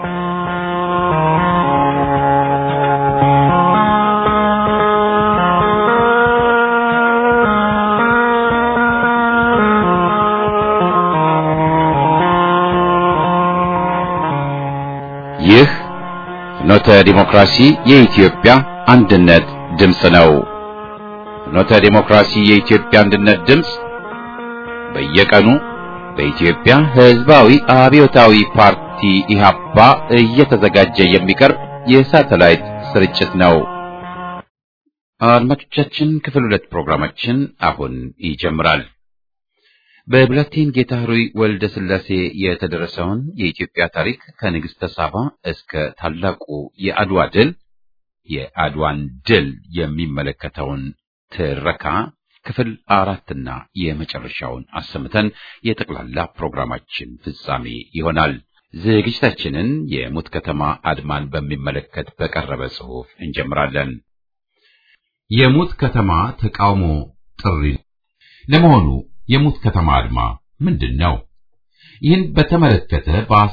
ይህ ፍኖተ ዲሞክራሲ የኢትዮጵያ አንድነት ድምፅ ነው። ፍኖተ ዲሞክራሲ የኢትዮጵያ አንድነት ድምፅ በየቀኑ በኢትዮጵያ ሕዝባዊ አብዮታዊ ፓርቲ ኢህአፓ እየተዘጋጀ የሚቀርብ የሳተላይት ስርጭት ነው። አድማጮቻችን ክፍል ሁለት ፕሮግራማችን አሁን ይጀምራል። በብላቴን ጌታ ኅሩይ ወልደ ሥላሴ የተደረሰውን የኢትዮጵያ ታሪክ ከንግሥተ ሳባ እስከ ታላቁ የአድዋ ድል የአድዋን ድል የሚመለከተውን ትረካ ክፍል አራትና የመጨረሻውን አሰምተን የጠቅላላ ፕሮግራማችን ፍጻሜ ይሆናል። ዝግጅታችንን የሙት ከተማ አድማን በሚመለከት በቀረበ ጽሑፍ እንጀምራለን። የሙት ከተማ ተቃውሞ ጥሪ። ለመሆኑ የሙት ከተማ አድማ ምንድን ነው? ይህን በተመለከተ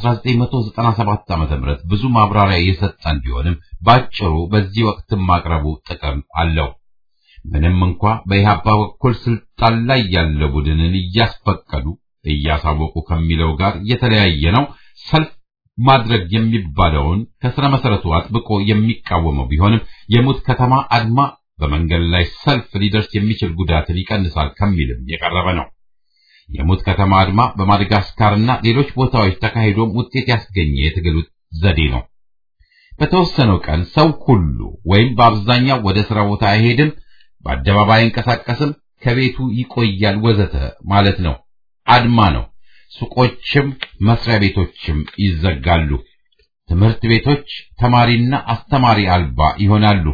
በ1997 ዓ.ም ብዙ ማብራሪያ የሰጠን ቢሆንም ባጭሩ በዚህ ወቅትም ማቅረቡ ጥቅም አለው። ምንም እንኳ በኢህአፓ በኩል ስልጣን ላይ ያለ ቡድንን እያስፈቀዱ እያሳወቁ ከሚለው ጋር የተለያየ ነው። ሰልፍ ማድረግ የሚባለውን ከስረ መሰረቱ አጥብቆ የሚቃወመው ቢሆንም የሙት ከተማ አድማ በመንገድ ላይ ሰልፍ ሊደርስ የሚችል ጉዳትን ይቀንሳል ከሚልም የቀረበ ነው። የሙት ከተማ አድማ በማደጋስካርና ሌሎች ቦታዎች ተካሂዶም ውጤት ያስገኘ የትግል ዘዴ ነው። በተወሰነው ቀን ሰው ሁሉ ወይም በአብዛኛው ወደ ስራ ቦታ አይሄድም፣ በአደባባይ አይንቀሳቀስም፣ ከቤቱ ይቆያል፣ ወዘተ ማለት ነው። አድማ ነው። ሱቆችም መስሪያ ቤቶችም ይዘጋሉ። ትምህርት ቤቶች ተማሪና አስተማሪ አልባ ይሆናሉ።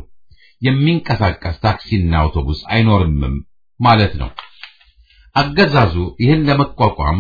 የሚንቀሳቀስ ታክሲና አውቶቡስ አይኖርምም ማለት ነው። አገዛዙ ይህን ለመቋቋም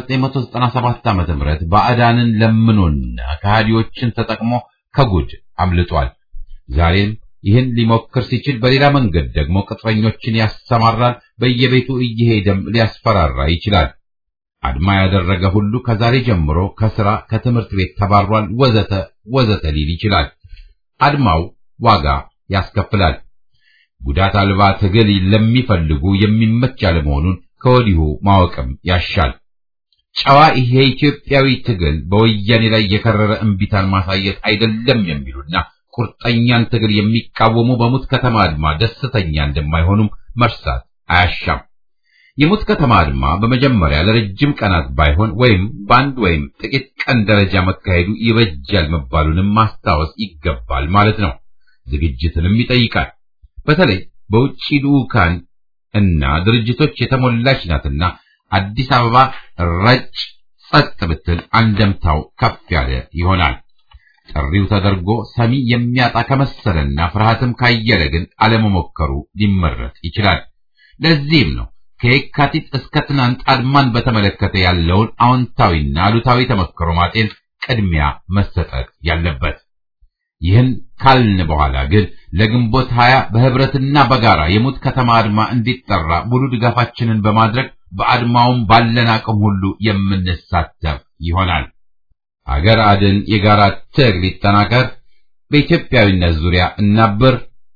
በ1997 ዓ.ም ባዕዳንን ለምኖና ከሃዲዎችን ተጠቅሞ ከጉድ አምልጧል። ዛሬም ይህን ሊሞክር ሲችል በሌላ መንገድ ደግሞ ቅጥረኞችን ያሰማራል። በየቤቱ እየሄደም ሊያስፈራራ ይችላል። አድማ ያደረገ ሁሉ ከዛሬ ጀምሮ ከስራ ከትምህርት ቤት ተባሯል፣ ወዘተ ወዘተ ሊል ይችላል። አድማው ዋጋ ያስከፍላል። ጉዳት አልባ ትግል ለሚፈልጉ የሚመች አለመሆኑን ከወዲሁ ማወቅም ያሻል። ጨዋ ይሄ ኢትዮጵያዊ ትግል በወያኔ ላይ የከረረ እምቢታን ማሳየት አይደለም የሚሉና ቁርጠኛን ትግል የሚቃወሙ በሙት ከተማ አድማ ደስተኛ እንደማይሆኑም መርሳት አያሻም። የሙት ከተማ አድማ በመጀመሪያ ለረጅም ቀናት ባይሆን ወይም በአንድ ወይም ጥቂት ቀን ደረጃ መካሄዱ ይበጃል መባሉንም ማስታወስ ይገባል ማለት ነው። ዝግጅትንም ይጠይቃል። በተለይ በውጭ ልዑካን እና ድርጅቶች የተሞላች ናትና አዲስ አበባ ረጭ ጸጥ ብትል አንደምታው ከፍ ያለ ይሆናል። ጥሪው ተደርጎ ሰሚ የሚያጣ ከመሰለና ፍርሃትም ካየለ ግን አለመሞከሩ ሊመረጥ ይችላል። ለዚህም ነው ከየካቲት እስከ ትናንት አድማን በተመለከተ ያለውን አዎንታዊና አሉታዊ ተመክሮ ማጤን ቅድሚያ መሰጠት ያለበት። ይህን ካልን በኋላ ግን ለግንቦት ሀያ በህብረትና በጋራ የሙት ከተማ አድማ እንዲጠራ ሙሉ ድጋፋችንን በማድረግ በአድማውም ባለን አቅም ሁሉ የምንሳተፍ ይሆናል። አገር አድን የጋራ ትግል ይጠናከር። በኢትዮጵያዊነት ዙሪያ እናብር።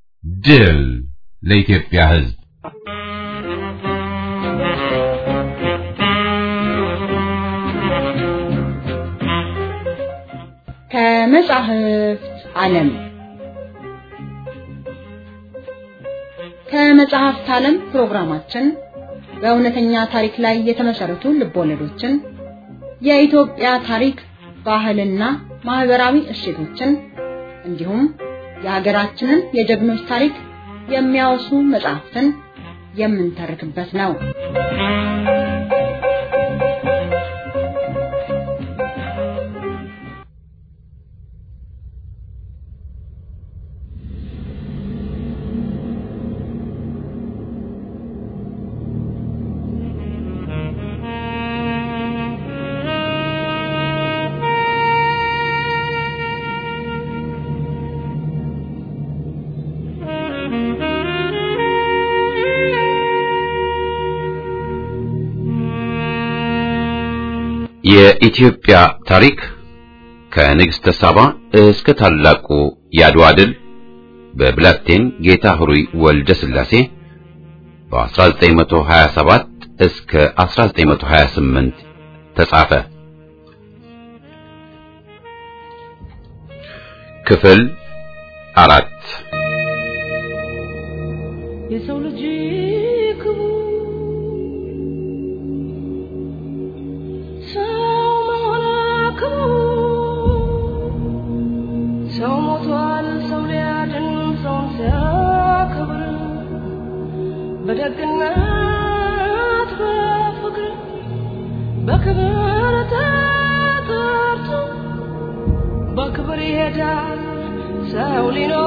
ድል ለኢትዮጵያ ሕዝብ! ከመጻሕፍት ዓለም ከመጽሐፍት ዓለም ፕሮግራማችን በእውነተኛ ታሪክ ላይ የተመሰረቱ ልቦለዶችን፣ የኢትዮጵያ ታሪክ፣ ባህልና ማህበራዊ እሴቶችን እንዲሁም የሀገራችንን የጀግኖች ታሪክ የሚያወሱ መጽሐፍትን የምንተርክበት ነው። የኢትዮጵያ ታሪክ ከንግሥተ ሳባ እስከ ታላቁ የአድዋ ድል በብላቴን ጌታ ኅሩይ ወልደ ሥላሴ በ1927 እስከ 1928 ተጻፈ። ክፍል አራት የሰው ልጅ ክቡር ሰው መሆን ክቡር ሰው ሞቷል ሰው ሊያድን ሰውን ሲያከብር በደግነት በፍቅር በክብር ተጠርቶ በክብር ይሄዳል ሰው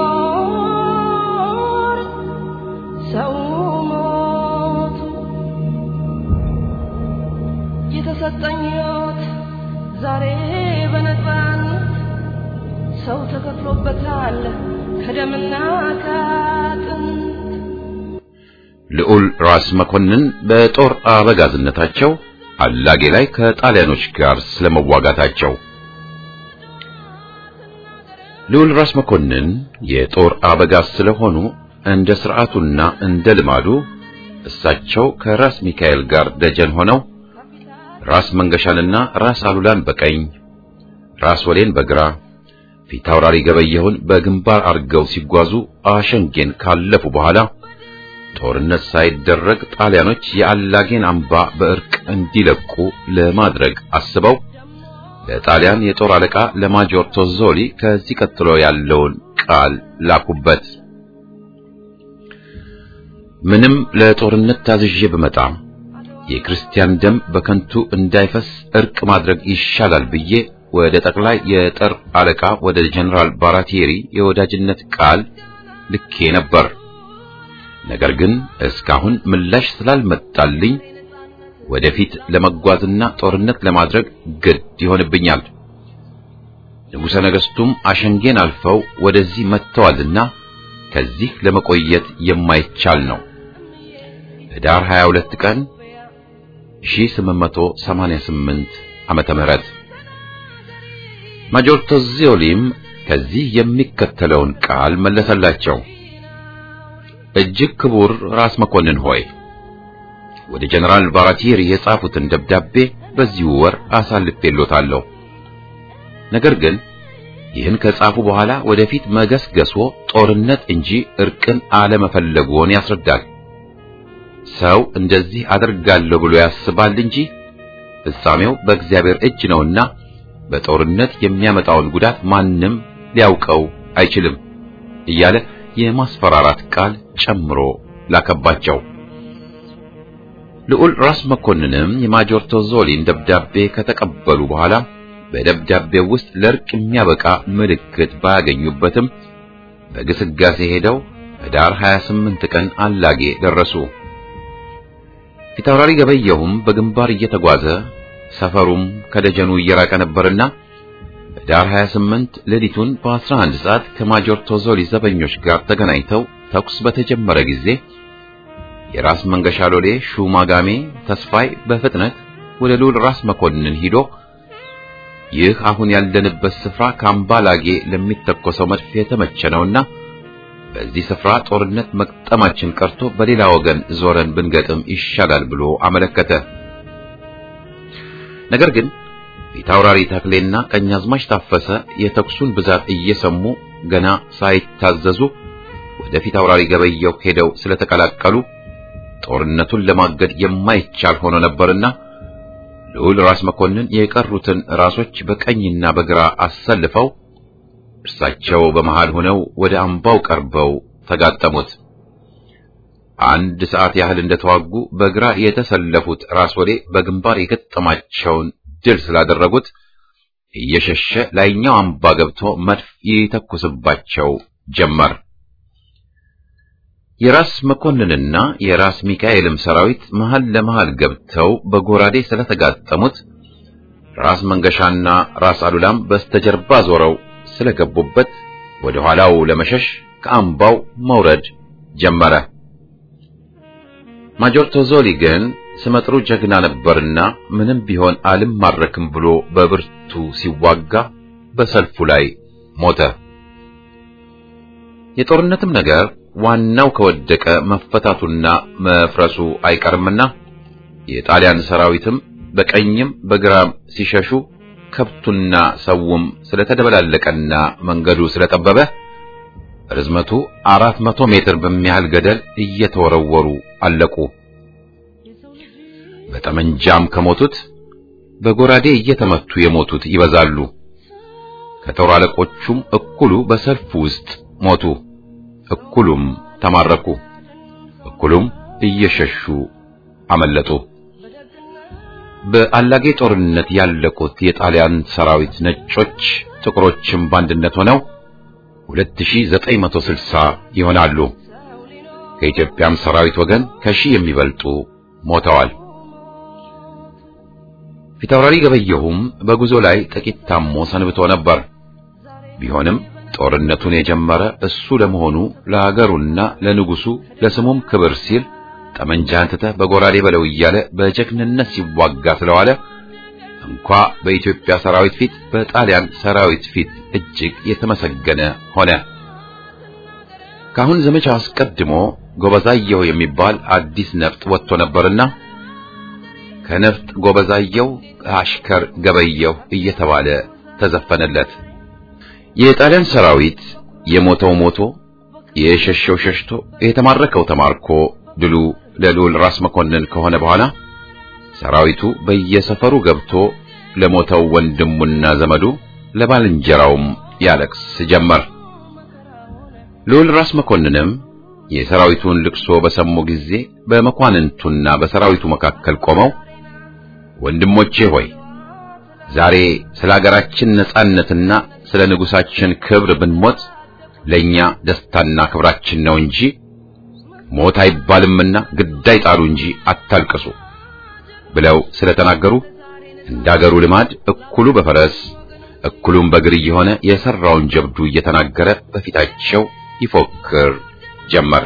ሊኖር ሰው ሞቱ የተሰጠኝ ሕይወት ዛሬ በነፃነት ሰው ተከፍሎበታል ከደምና ከአጥንት ልዑል ራስ መኮንን በጦር አበጋዝነታቸው አላጌ ላይ ከጣሊያኖች ጋር ስለመዋጋታቸው ልዑል ራስ መኮንን የጦር አበጋዝ ስለሆኑ እንደ ሥርዓቱና እንደ ልማዱ እሳቸው ከራስ ሚካኤል ጋር ደጀን ሆነው ራስ መንገሻንና ራስ አሉላን በቀኝ ራስ ወሌን በግራ ፊት አውራሪ ገበየሁን በግንባር አርገው ሲጓዙ አሸንጌን ካለፉ በኋላ ጦርነት ሳይደረግ ጣሊያኖች የአላጌን አምባ በእርቅ እንዲለቁ ለማድረግ አስበው ለጣሊያን የጦር አለቃ ለማጆር ቶዞሊ ከዚህ ቀጥሎ ያለውን ቃል ላኩበት። ምንም ለጦርነት ታዝዤ ብመጣ የክርስቲያን ደም በከንቱ እንዳይፈስ እርቅ ማድረግ ይሻላል ብዬ ወደ ጠቅላይ የጦር አለቃ ወደ ጀነራል ባራቴሪ የወዳጅነት ቃል ልኬ ነበር። ነገር ግን እስካሁን ምላሽ ስላልመጣልኝ ወደፊት ለመጓዝና ጦርነት ለማድረግ ግድ ይሆንብኛል። ንጉሠ ነገሥቱም አሸንጌን አልፈው ወደዚህ መጥተዋልና ከዚህ ለመቆየት የማይቻል ነው። ህዳር 22 ቀን 1888 ዓመተ ምህረት ማጆር ቶዚዮሊም ከዚህ የሚከተለውን ቃል መለሰላቸው። እጅግ ክቡር ራስ መኮንን ሆይ ወደ ጀነራል ባራቲሪ የጻፉትን ደብዳቤ በዚሁ ወር አሳልፌሎታለሁ። ነገር ግን ይህን ከጻፉ በኋላ ወደፊት መገስገሶ ጦርነት እንጂ እርቅን አለመፈለጎን ያስረዳል። ሰው እንደዚህ አደርጋለሁ ብሎ ያስባል እንጂ ፍጻሜው በእግዚአብሔር እጅ ነውና በጦርነት የሚያመጣውን ጉዳት ማንም ሊያውቀው አይችልም እያለ የማስፈራራት ቃል ጨምሮ ላከባቸው። ልዑል ራስ መኮንንም የማጆር ቶዞሊን ደብዳቤ ከተቀበሉ በኋላ በደብዳቤው ውስጥ ለእርቅ የሚያበቃ ምልክት ባያገኙበትም በግስጋሴ ሄደው ህዳር 28 ቀን አላጌ ደረሱ። ፊታውራሪ ገበየሁም በግንባር እየተጓዘ ሰፈሩም ከደጀኑ እየራቀ ነበርና ህዳር 28 ሌሊቱን በ11 ሰዓት ከማጆር ቶዞሊ ዘበኞች ጋር ተገናኝተው ተኩስ በተጀመረ ጊዜ የራስ መንገሻ ሎሌ ሹማጋሜ ተስፋይ በፍጥነት ወደ ልዑል ራስ መኮንን ሂዶ ይህ አሁን ያለንበት ስፍራ ካምባላጌ ለሚተኮሰው መድፍ የተመቸ ነውና በዚህ ስፍራ ጦርነት መቅጠማችን ቀርቶ በሌላ ወገን ዞረን ብንገጥም ይሻላል ብሎ አመለከተ። ነገር ግን ፊታውራሪ ተክሌና ቀኛዝማች ታፈሰ የተኩሱን ብዛት እየሰሙ ገና ሳይታዘዙ ወደ ፊታውራሪ ገበየው ሄደው ስለተቀላቀሉ ጦርነቱን ለማገድ የማይቻል ሆኖ ነበርና ልዑል ራስ መኮንን የቀሩትን ራሶች በቀኝና በግራ አሰልፈው እርሳቸው በመሃል ሆነው ወደ አምባው ቀርበው ተጋጠሙት። አንድ ሰዓት ያህል እንደተዋጉ በግራ የተሰለፉት ራስ ወሌ በግንባር የገጠማቸውን ድል ስላደረጉት እየሸሸ ላይኛው አምባ ገብቶ መድፍ ይተኩስባቸው ጀመር። የራስ መኮንንና የራስ ሚካኤልም ሰራዊት መሃል ለመሃል ገብተው በጎራዴ ስለተጋጠሙት ራስ መንገሻና ራስ አሉላም በስተጀርባ ዞረው ስለገቡበት ወደ ኋላው ለመሸሽ ከአምባው መውረድ ጀመረ። ማጆር ቶዞሊ ግን ስመጥሩ ጀግና ነበርና ምንም ቢሆን አልማረክም ብሎ በብርቱ ሲዋጋ በሰልፉ ላይ ሞተ። የጦርነትም ነገር ዋናው ከወደቀ መፈታቱና መፍረሱ አይቀርምና የጣሊያን ሰራዊትም በቀኝም በግራም ሲሸሹ ከብቱና ሰውም ስለተደበላለቀና መንገዱ ስለጠበበ ርዝመቱ አራት መቶ ሜትር በሚያህል ገደል እየተወረወሩ አለቁ። በጠመንጃም ከሞቱት በጎራዴ እየተመቱ የሞቱት ይበዛሉ። ከጦር አለቆቹም እኩሉ በሰልፉ ውስጥ ሞቱ፣ እኩሉም ተማረኩ፣ እኩሉም እየሸሹ አመለጡ። በአላጌ ጦርነት ያለቁት የጣሊያን ሰራዊት ነጮች፣ ጥቁሮችም በአንድነት ሆነው 2960 ይሆናሉ። ከኢትዮጵያም ሰራዊት ወገን ከሺህ የሚበልጡ ሞተዋል። ፊታውራሪ ገበየሁም በጉዞ ላይ ጥቂት ታሞ ሰንብቶ ነበር። ቢሆንም ጦርነቱን የጀመረ እሱ ለመሆኑ ለሀገሩና ለንጉሱ ለስሙም ክብር ሲል ጠመንጃህን ትተህ በጎራዴ በለው እያለ በጀግንነት ሲዋጋ ስለዋለ እንኳ በኢትዮጵያ ሰራዊት ፊት በጣሊያን ሰራዊት ፊት እጅግ የተመሰገነ ሆነ። ካሁን ዘመቻ አስቀድሞ ጎበዛየሁ የሚባል አዲስ ነፍጥ ወጥቶ ነበርና ከነፍጥ ጎበዛየሁ አሽከር ገበየሁ እየተባለ ተዘፈነለት። የጣሊያን ሰራዊት የሞተው ሞቶ የሸሸው ሸሽቶ የተማረከው ተማርኮ ድሉ ለልዑል ራስ መኮንን ከሆነ በኋላ ሰራዊቱ በየሰፈሩ ገብቶ ለሞተው ወንድሙና ዘመዱ ለባልንጀራውም ያለቅስ ጀመር። ልዑል ራስ መኮንንም የሰራዊቱን ልቅሶ በሰሙ ጊዜ በመኳንንቱና በሰራዊቱ መካከል ቆመው ወንድሞቼ ሆይ ዛሬ ስለ ሀገራችን ነጻነትና ስለ ንጉሳችን ክብር ብንሞት ለኛ ደስታና ክብራችን ነው እንጂ ሞት አይባልምና ግዳይ ጣሉ እንጂ አታልቅሱ ብለው ስለተናገሩ እንዳገሩ ልማድ እኩሉ በፈረስ እኩሉም በእግር እየሆነ የሰራውን ጀብዱ እየተናገረ በፊታቸው ይፎክር ጀመር።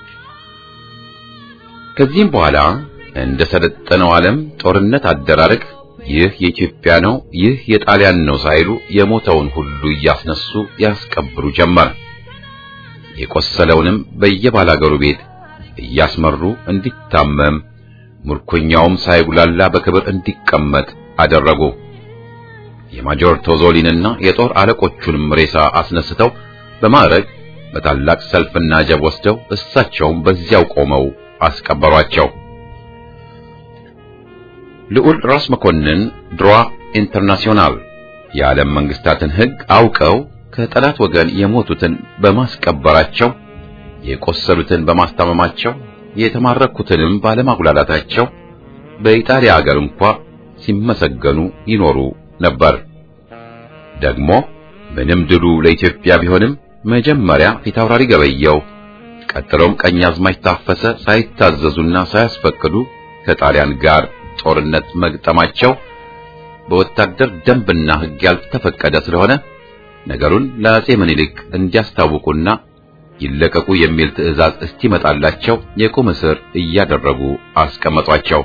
ከዚህም በኋላ እንደ ሰለጠነው ዓለም ጦርነት አደራረግ ይህ የኢትዮጵያ ነው፣ ይህ የጣሊያን ነው ሳይሉ የሞተውን ሁሉ እያስነሱ ያስቀብሩ ጀመር። የቆሰለውንም በየባላገሩ ቤት እያስመሩ እንዲታመም ምርኮኛውም ሳይጉላላ በክብር እንዲቀመጥ አደረጉ። የማጆር ቶዞሊንና የጦር አለቆቹንም ሬሳ አስነስተው በማዕረግ በታላቅ ሰልፍና ጀብ ወስደው እሳቸውም በዚያው ቆመው አስቀበሯቸው። ልዑል ራስ መኮንን ድሯ ኢንተርናሲዮናል የዓለም መንግስታትን ሕግ አውቀው ከጠላት ወገን የሞቱትን በማስቀበራቸው የቆሰሉትን በማስታመማቸው የተማረኩትንም ባለማጉላላታቸው በኢጣሊያ ሀገር እንኳ ሲመሰገኑ ይኖሩ ነበር። ደግሞ ምንም ድሉ ለኢትዮጵያ ቢሆንም መጀመሪያ ፊታውራሪ ገበየው ቀጥሎም ቀኛዝማች ታፈሰ ሳይታዘዙና ሳያስፈቅዱ ከጣሊያን ጋር ጦርነት መግጠማቸው በወታደር ደንብና ሕግ ያልተፈቀደ ስለሆነ ነገሩን ለአጼ ምኒልክ እንዲያስታውቁና ይለቀቁ የሚል ትዕዛዝ እስኪመጣላቸው የቁም እስር እያደረጉ አስቀመጧቸው።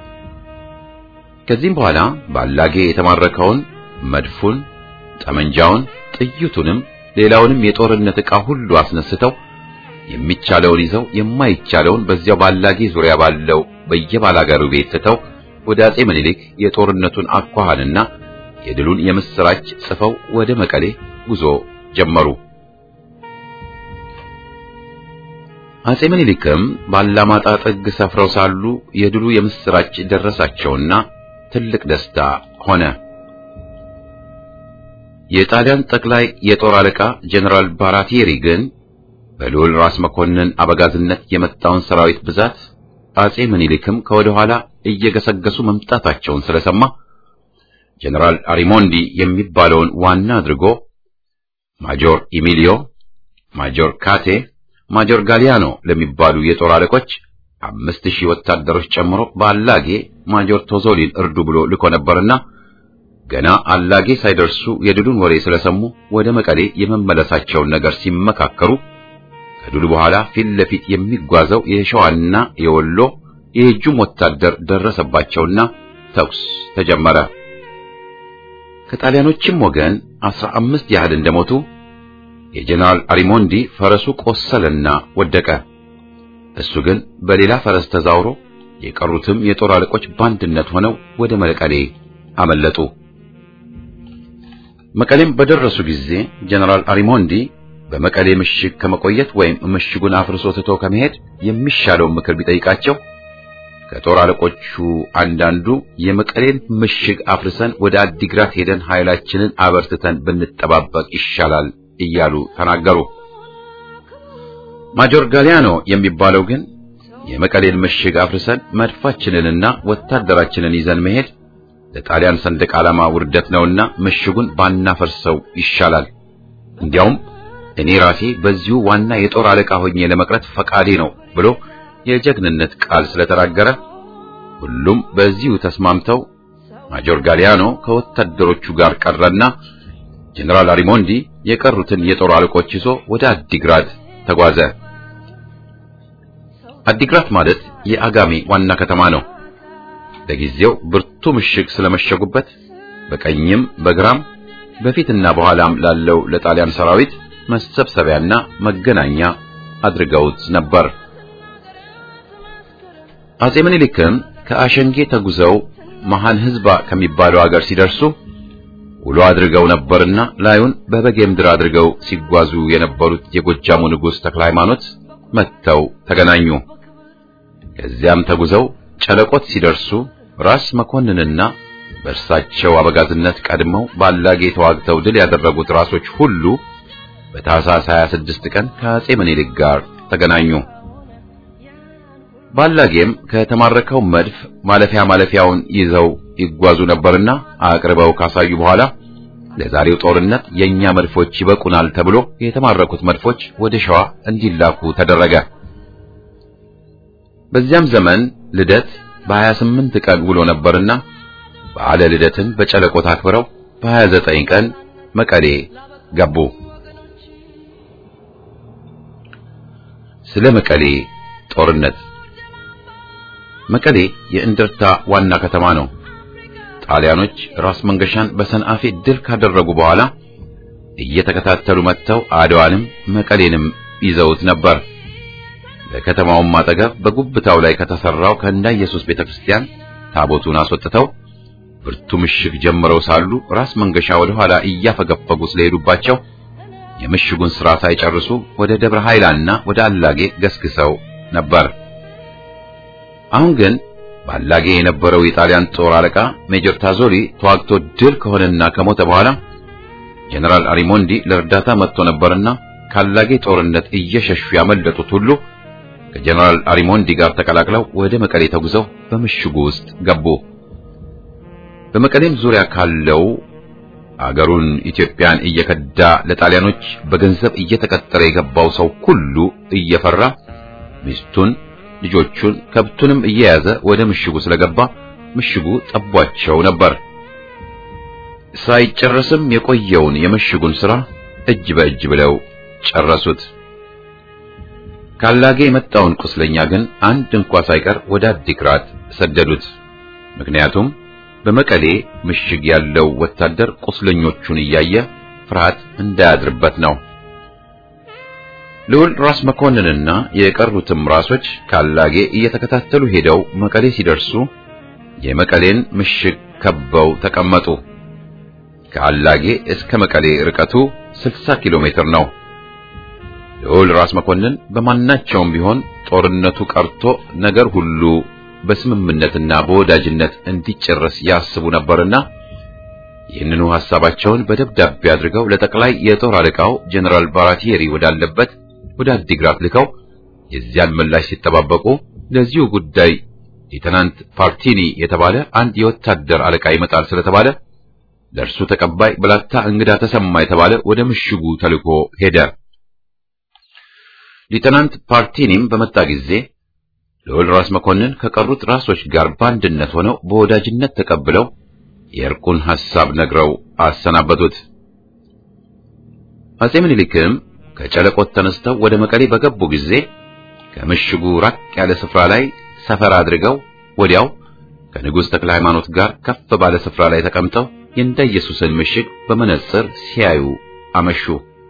ከዚህም በኋላ ባላጌ የተማረከውን መድፉን፣ ጠመንጃውን፣ ጥይቱንም ሌላውንም የጦርነት ዕቃ ሁሉ አስነስተው የሚቻለውን ይዘው የማይቻለውን በዚያው ባላጌ ዙሪያ ባለው በየባላጋሩ ቤት ትተው ወደ አጼ ምኒልክ የጦርነቱን አኳኋንና የድሉን የምስራች ጽፈው ወደ መቀሌ ጉዞ ጀመሩ። አጼ ምኒልክም ባላማጣ ጥግ ሰፍረው ሳሉ የድሉ የምስራች ደረሳቸውና ትልቅ ደስታ ሆነ። የጣሊያን ጠቅላይ የጦር አለቃ ጀነራል ባራቲሪ ግን በልዑል ራስ መኮንን አበጋዝነት የመጣውን ሰራዊት ብዛት አጼ ምኒልክም ከወደ ኋላ እየገሰገሱ መምጣታቸውን ስለሰማ ጀነራል አሪሞንዲ የሚባለውን ዋና አድርጎ ማጆር ኢሚሊዮ፣ ማጆር ካቴ፣ ማጆር ጋሊያኖ ለሚባሉ የጦር አለቆች አምስት ሺህ ወታደሮች ጨምሮ በአላጌ ማጆር ቶዞሊን እርዱ ብሎ ልኮ ነበርና ገና አላጌ ሳይደርሱ የድሉን ወሬ ስለሰሙ ወደ መቀሌ የመመለሳቸውን ነገር ሲመካከሩ ከድሉ በኋላ ፊት ለፊት የሚጓዘው የሸዋና የወሎ የእጁም ወታደር ደረሰባቸውና ተኩስ ተጀመረ። ከጣሊያኖችም ወገን አስራ አምስት ያህል እንደሞቱ የጀነራል አሪሞንዲ ፈረሱ ቆሰለና ወደቀ። እሱ ግን በሌላ ፈረስ ተዛውሮ የቀሩትም የጦር አለቆች በአንድነት ሆነው ወደ መቀሌ አመለጡ። መቀሌም በደረሱ ጊዜ ጀነራል አሪሞንዲ በመቀሌ ምሽግ ከመቆየት ወይም ምሽጉን አፍርሶ ትቶ ከመሄድ የሚሻለውን ምክር ቢጠይቃቸው ከጦር አለቆቹ አንዳንዱ የመቀሌን ምሽግ አፍርሰን ወደ አዲግራት ሄደን ኃይላችንን አበርትተን ብንጠባበቅ ይሻላል እያሉ ተናገሩ። ማጆር ጋሊያኖ የሚባለው ግን የመቀሌን ምሽግ አፍርሰን መድፋችንንና ወታደራችንን ይዘን መሄድ ለጣሊያን ሰንደቅ ዓላማ ውርደት ነውና ምሽጉን ባናፈርሰው ይሻላል። እንዲያውም እኔ ራሴ በዚሁ ዋና የጦር አለቃ ሆኜ ለመቅረት ፈቃዴ ነው ብሎ የጀግንነት ቃል ስለተናገረ ሁሉም በዚሁ ተስማምተው ማጆር ጋሊያኖ ከወታደሮቹ ጋር ቀረና ጀነራል አሪሞንዲ የቀሩትን የጦር አለቆች ይዞ ወደ አዲግራት ተጓዘ። አዲግራት ማለት የአጋሜ ዋና ከተማ ነው። ለጊዜው ብርቱ ምሽግ ስለመሸጉበት በቀኝም በግራም በፊትና በኋላም ላለው ለጣሊያን ሰራዊት መሰብሰቢያና መገናኛ አድርገውት ነበር። አጼ ምኒልክም ከአሸንጌ ተጉዘው መሃን ህዝባ ከሚባለው አገር ሲደርሱ ውሎ አድርገው ነበርና ላዩን በበጌ ምድር አድርገው ሲጓዙ የነበሩት የጎጃሙ ንጉሥ ተክለ ሃይማኖት መጥተው ተገናኙ። ከዚያም ተጉዘው ጨለቆት ሲደርሱ ራስ መኮንንና በእርሳቸው አበጋዝነት ቀድመው ባላጌ ተዋግተው ድል ያደረጉት ራሶች ሁሉ በታኅሳስ 26 ቀን ከአጼ ምኒልክ ጋር ተገናኙ። ባላጌም ከተማረከው መድፍ ማለፊያ ማለፊያውን ይዘው ይጓዙ ነበርና አቅርበው ካሳዩ በኋላ ለዛሬው ጦርነት የኛ መድፎች ይበቁናል ተብሎ የተማረኩት መድፎች ወደ ሸዋ እንዲላኩ ተደረገ። በዚያም ዘመን ልደት በ28 ቀን ውሎ ነበርና በዓለ ልደትን በጨለቆት አክብረው በ29 ቀን መቀሌ ገቡ። ስለ መቀሌ ጦርነት መቀሌ የእንደርታ ዋና ከተማ ነው። ጣሊያኖች ራስ መንገሻን በሰንአፌ ድል ካደረጉ በኋላ እየተከታተሉ መጥተው አድዋንም መቀሌንም ይዘውት ነበር። በከተማውም አጠገብ በጉብታው ላይ ከተሰራው ከእንዳ ኢየሱስ ቤተክርስቲያን ታቦቱን አስወጥተው ብርቱ ምሽግ ጀምረው ሳሉ ራስ መንገሻ ወደ ኋላ እያፈገፈጉ ስለሄዱባቸው የምሽጉን ሥራ ሳይጨርሱ ወደ ደብረ ኃይላና ወደ አላጌ ገስግሰው ነበር። አሁን ግን ባላጌ የነበረው የጣሊያን ጦር አለቃ ሜጀር ታዞሊ ተዋግቶ ድል ከሆነና ከሞተ በኋላ ጀነራል አሪሞንዲ ለእርዳታ መጥቶ ነበርና ካላጌ ጦርነት እየሸሹ ያመለጡት ሁሉ ከጀነራል አሪሞንዲ ጋር ተቀላቅለው ወደ መቀሌ ተጉዘው በምሽጉ ውስጥ ገቡ። በመቀሌም ዙሪያ ካለው አገሩን ኢትዮጵያን እየከዳ ለጣሊያኖች በገንዘብ እየተቀጠረ የገባው ሰው ሁሉ እየፈራ ሚስቱን ልጆቹን ከብቱንም እየያዘ ወደ ምሽጉ ስለገባ ምሽጉ ጠቧቸው ነበር። ሳይጨረስም የቆየውን የምሽጉን ሥራ እጅ በእጅ ብለው ጨረሱት። ካላጌ የመጣውን ቁስለኛ ግን አንድ እንኳ ሳይቀር ወደ አዲግራት ሰደዱት። ምክንያቱም በመቀሌ ምሽግ ያለው ወታደር ቁስለኞቹን እያየ ፍርሃት እንዳያድርበት ነው። ልዑል ራስ መኮንንና የቀሩትም ራሶች ካላጌ እየተከታተሉ ሄደው መቀሌ ሲደርሱ የመቀሌን ምሽግ ከበው ተቀመጡ። ከአላጌ እስከ መቀሌ ርቀቱ 60 ኪሎ ሜትር ነው። ልዑል ራስ መኮንን በማናቸውም ቢሆን ጦርነቱ ቀርቶ ነገር ሁሉ በስምምነትና በወዳጅነት እንዲጨረስ ያስቡ ነበርና ይህንኑ ሐሳባቸውን በደብዳቤ አድርገው ለጠቅላይ የጦር አለቃው ጀነራል ባራቲየሪ ወዳለበት ወደ አዲግራት ልከው የዚያን ምላሽ ሲጠባበቁ ለዚሁ ጉዳይ ሌተናንት ፓርቲኒ የተባለ አንድ የወታደር አለቃ ይመጣል ስለተባለ ለእርሱ ተቀባይ ብላታ እንግዳ ተሰማ የተባለ ወደ ምሽጉ ተልኮ ሄደ። ሌተናንት ፓርቲኒም በመጣ ጊዜ ልዑል ራስ መኮንን ከቀሩት ራሶች ጋር በአንድነት ሆነው በወዳጅነት ተቀብለው የእርቁን ሐሳብ ነግረው አሰናበቱት። አጼ ምኒልክም ከጨለቆት ተነስተው ወደ መቀሌ በገቡ ጊዜ ከምሽጉ ራቅ ያለ ስፍራ ላይ ሰፈር አድርገው ወዲያው ከንጉሥ ተክለ ሃይማኖት ጋር ከፍ ባለ ስፍራ ላይ ተቀምጠው የእንዳ ኢየሱስን ምሽግ በመነጽር ሲያዩ አመሹ።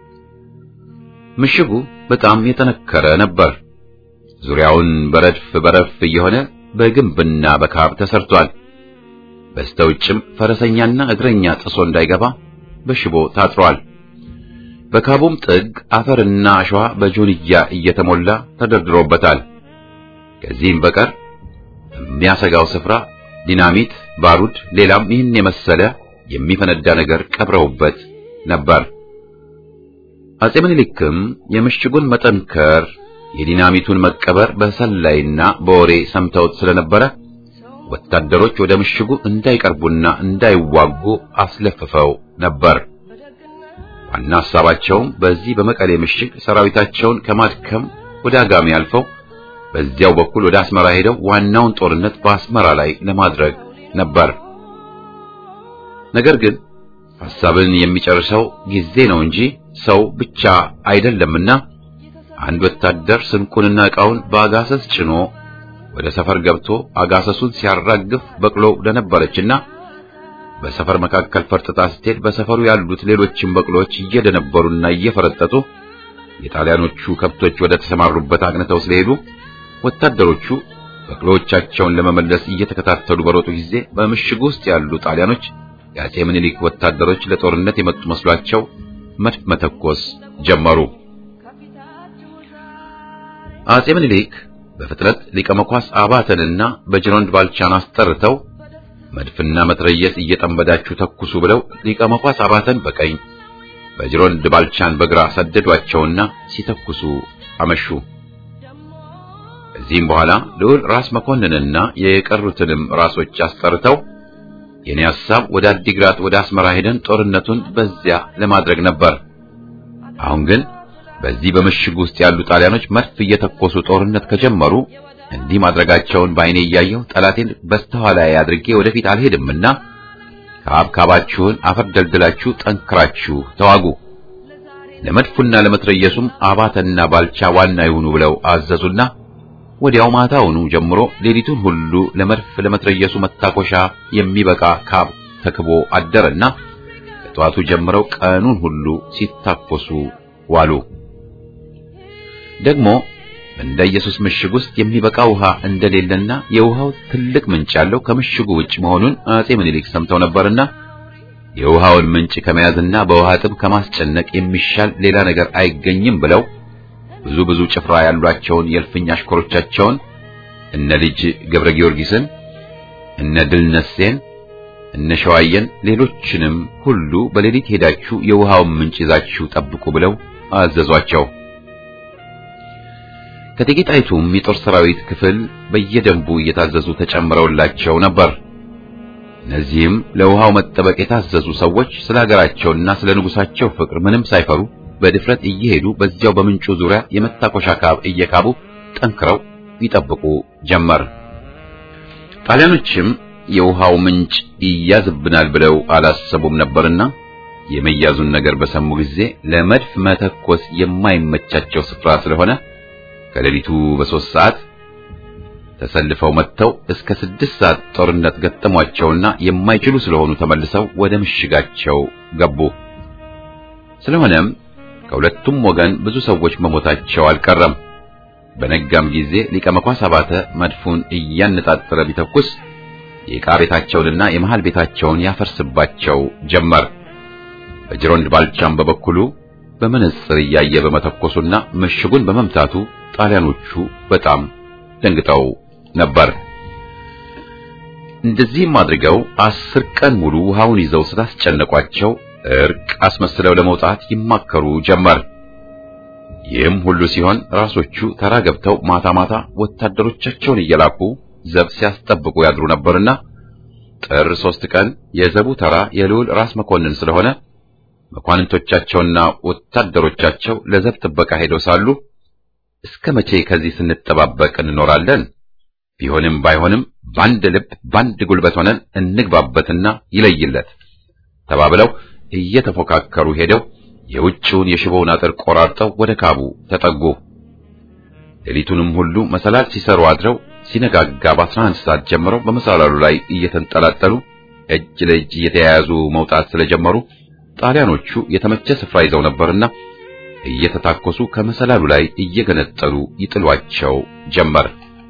ምሽጉ በጣም የጠነከረ ነበር። ዙሪያውን በረድፍ በረድፍ እየሆነ በግንብና በካብ ተሰርቷል። በስተውጭም ፈረሰኛና እግረኛ ጥሶ እንዳይገባ በሽቦ ታጥሯል። በካቡም ጥግ አፈርና አሸዋ በጆንያ እየተሞላ ተደርድሮበታል። ከዚህም በቀር የሚያሰጋው ስፍራ ዲናሚት፣ ባሩድ፣ ሌላም ይህን የመሰለ የሚፈነዳ ነገር ቀብረውበት ነበር። አጼ ምኒልክም የምሽጉን መጠንከር የዲናሚቱን መቀበር በሰላይና በወሬ ሰምተውት ስለነበረ ወታደሮች ወደ ምሽጉ እንዳይቀርቡና እንዳይዋጉ አስለፍፈው ነበር። ዋና ሐሳባቸውም በዚህ በመቀሌ ምሽግ ሰራዊታቸውን ከማድከም ወደ አጋሜ አልፈው በዚያው በኩል ወደ አስመራ ሄደው ዋናውን ጦርነት በአስመራ ላይ ለማድረግ ነበር። ነገር ግን ሐሳብን የሚጨርሰው ጊዜ ነው እንጂ ሰው ብቻ አይደለምና አንድ ወታደር ስንቁንና ዕቃውን በአጋሰስ ጭኖ ወደ ሰፈር ገብቶ አጋሰሱን ሲያራግፍ በቅሎ ለነበረችና በሰፈር መካከል ፈርጥጣ ስትሄድ በሰፈሩ ያሉት ሌሎችም በቅሎች እየደነበሩና እየፈረጠጡ የጣሊያኖቹ ከብቶች ወደ ተሰማሩበት አቅንተው ስለሄዱ ወታደሮቹ በቅሎዎቻቸውን ለመመለስ እየተከታተሉ በሮጡ ጊዜ በምሽጉ ውስጥ ያሉ ጣሊያኖች የአጼ ምኒልክ ወታደሮች ለጦርነት የመጡ መስሏቸው መድፍ መተኮስ ጀመሩ። አጼ ምኒልክ በፍጥነት ሊቀ መኳስ አባተንና በጅሮንድ ባልቻን አስጠርተው መድፍና መትረየስ እየጠመዳችሁ ተኩሱ ብለው ሊቀ መኳስ አባተን በቀኝ በጅሮንድ ባልቻን በግራ ሰደዷቸውና ሲተኩሱ አመሹ። ከዚህም በኋላ ልዑል ራስ መኮንንና የቀሩትንም ራሶች አስጠርተው የኔ ሐሳብ ወደ አዲግራት ወደ አስመራ ሄደን ጦርነቱን በዚያ ለማድረግ ነበር። አሁን ግን በዚህ በምሽግ ውስጥ ያሉ ጣሊያኖች መድፍ እየተኮሱ ጦርነት ከጀመሩ እንዲህ ማድረጋቸውን በዓይኔ እያየሁ ጠላቴን በስተኋላ አድርጌ ወደፊት አልሄድምና ካብካባችሁን አፈር ደልድላችሁ ጠንክራችሁ ተዋጉ፣ ለመድፉና ለመትረየሱም አባተና ባልቻ ዋና ይሁኑ ብለው አዘዙና ወዲያው ማታውኑ ጀምሮ ሌሊቱን ሁሉ ለመድፍ ለመትረየሱ መታኮሻ የሚበቃ ካብ ተክቦ አደረና ከጠዋቱ ጀምረው ቀኑን ሁሉ ሲታኮሱ ዋሉ። ደግሞ እንደ ኢየሱስ ምሽግ ውስጥ የሚበቃ ውሃ እንደሌለና የውሃው ትልቅ ምንጭ ያለው ከምሽጉ ውጭ መሆኑን አጼ ምኒልክ ሰምተው ነበርና የውሃውን ምንጭ ከመያዝና በውሃ ጥም ከማስጨነቅ የሚሻል ሌላ ነገር አይገኝም ብለው ብዙ ብዙ ጭፍራ ያሏቸውን የእልፍኝ አሽከሮቻቸውን እነ ልጅ ገብረ ጊዮርጊስን እነ ድልነሴን እነ ሸዋየን ሌሎችንም ሁሉ በሌሊት ሄዳችሁ የውሃውን ምንጭ ይዛችሁ ጠብቁ ብለው አዘዟቸው። ከእቴጌ ጣይቱም የጦር ሰራዊት ክፍል በየደንቡ እየታዘዙ ተጨምረውላቸው ነበር። እነዚህም ለውሃው መጠበቅ የታዘዙ ሰዎች ስለ ሀገራቸውና ስለ ንጉሳቸው ፍቅር ምንም ሳይፈሩ በድፍረት እየሄዱ በዚያው በምንጩ ዙሪያ የመታኮሻ ካብ እየካቡ ጠንክረው ይጠብቁ ጀመር። ጣሊያኖችም የውሃው ምንጭ ይያዝብናል ብለው አላሰቡም ነበርና የመያዙን ነገር በሰሙ ጊዜ ለመድፍ መተኮስ የማይመቻቸው ስፍራ ስለሆነ ከሌሊቱ በሦስት ሰዓት ተሰልፈው መጥተው እስከ ስድስት ሰዓት ጦርነት ገጠሟቸውና የማይችሉ ስለሆኑ ተመልሰው ወደ ምሽጋቸው ገቡ። ስለሆነም ከሁለቱም ወገን ብዙ ሰዎች መሞታቸው አልቀረም። በነጋም ጊዜ ሊቀ መኳስ አባተ መድፉን እያነጣጠረ ቢተኩስ የዕቃ ቤታቸውንና የመሃል ቤታቸውን ያፈርስባቸው ጀመር። በጅሮንድ ባልቻም በበኩሉ በመነጽር እያየ በመተኮሱና ምሽጉን በመምታቱ ጣሊያኖቹ በጣም ደንግጠው ነበር። እንደዚህም አድርገው አስር ቀን ሙሉ ውሃውን ይዘው ስላስጨነቋቸው እርቅ አስመስለው ለመውጣት ይማከሩ ጀመር። ይህም ሁሉ ሲሆን ራሶቹ ተራ ገብተው ማታ ማታ ወታደሮቻቸውን እየላኩ ዘብ ሲያስጠብቁ ያድሩ ነበርና ጥር ሶስት ቀን የዘቡ ተራ የልዑል ራስ መኮንን ስለሆነ መኳንንቶቻቸውና ወታደሮቻቸው ለዘብ ጥበቃ ሄደው ሳሉ እስከ መቼ ከዚህ ስንጠባበቅ እንኖራለን? ቢሆንም ባይሆንም በአንድ ልብ በአንድ ጉልበት ሆነን እንግባበትና ይለይለት ተባብለው እየተፎካከሩ ሄደው የውጭውን የሽቦውን አጥር ቆራርጠው ወደ ካቡ ተጠጉ። ሌሊቱንም ሁሉ መሰላል ሲሰሩ አድረው ሲነጋጋ በአስራ አንድ ሰዓት ጀምረው በመሰላሉ ላይ እየተንጠላጠሉ እጅ ለእጅ እየተያያዙ መውጣት ስለጀመሩ ጣሊያኖቹ የተመቸ ስፍራ ይዘው ነበርና እየተታኮሱ ከመሰላሉ ላይ እየገነጠሉ ይጥሏቸው ጀመር።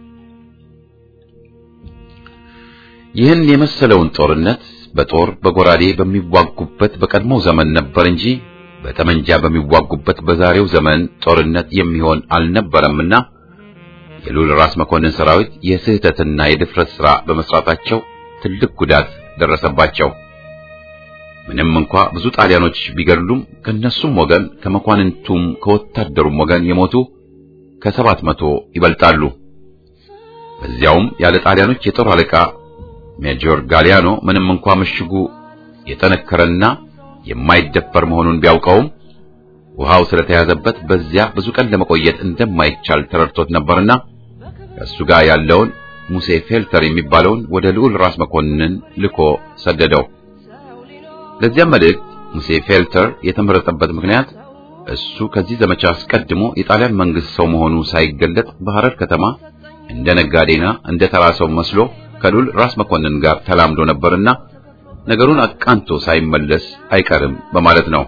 ይህን የመሰለውን ጦርነት በጦር በጎራዴ በሚዋጉበት በቀድሞው ዘመን ነበር እንጂ በጠመንጃ በሚዋጉበት በዛሬው ዘመን ጦርነት የሚሆን አልነበረምና የልዑል ራስ መኮንን ሰራዊት የስህተትና የድፍረት ሥራ በመስራታቸው ትልቅ ጉዳት ደረሰባቸው። ምንም እንኳ ብዙ ጣሊያኖች ቢገድሉም ከነሱም ወገን ከመኳንንቱም ከወታደሩም ወገን የሞቱ ከሰባት መቶ ይበልጣሉ። በዚያውም ያለ ጣሊያኖች የጦር አለቃ ሜጆር ጋሊያኖ ምንም እንኳ ምሽጉ የጠነከረና የማይደፈር መሆኑን ቢያውቀውም ውሃው ስለተያዘበት በዚያ ብዙ ቀን ለመቆየት እንደማይቻል ተረድቶት ነበርና ከእሱ ጋር ያለውን ሙሴ ፌልተር የሚባለውን ወደ ልዑል ራስ መኮንን ልኮ ሰደደው። ለዚያም መልእክት ሙሴ ፌልተር የተመረጠበት ምክንያት እሱ ከዚህ ዘመቻ አስቀድሞ የጣሊያን መንግስት ሰው መሆኑ ሳይገለጥ በሐረር ከተማ እንደ ነጋዴና እንደ ተራ ሰው መስሎ ከልዑል ራስ መኮንን ጋር ተላምዶ ነበርና ነገሩን አቃንቶ ሳይመለስ አይቀርም በማለት ነው።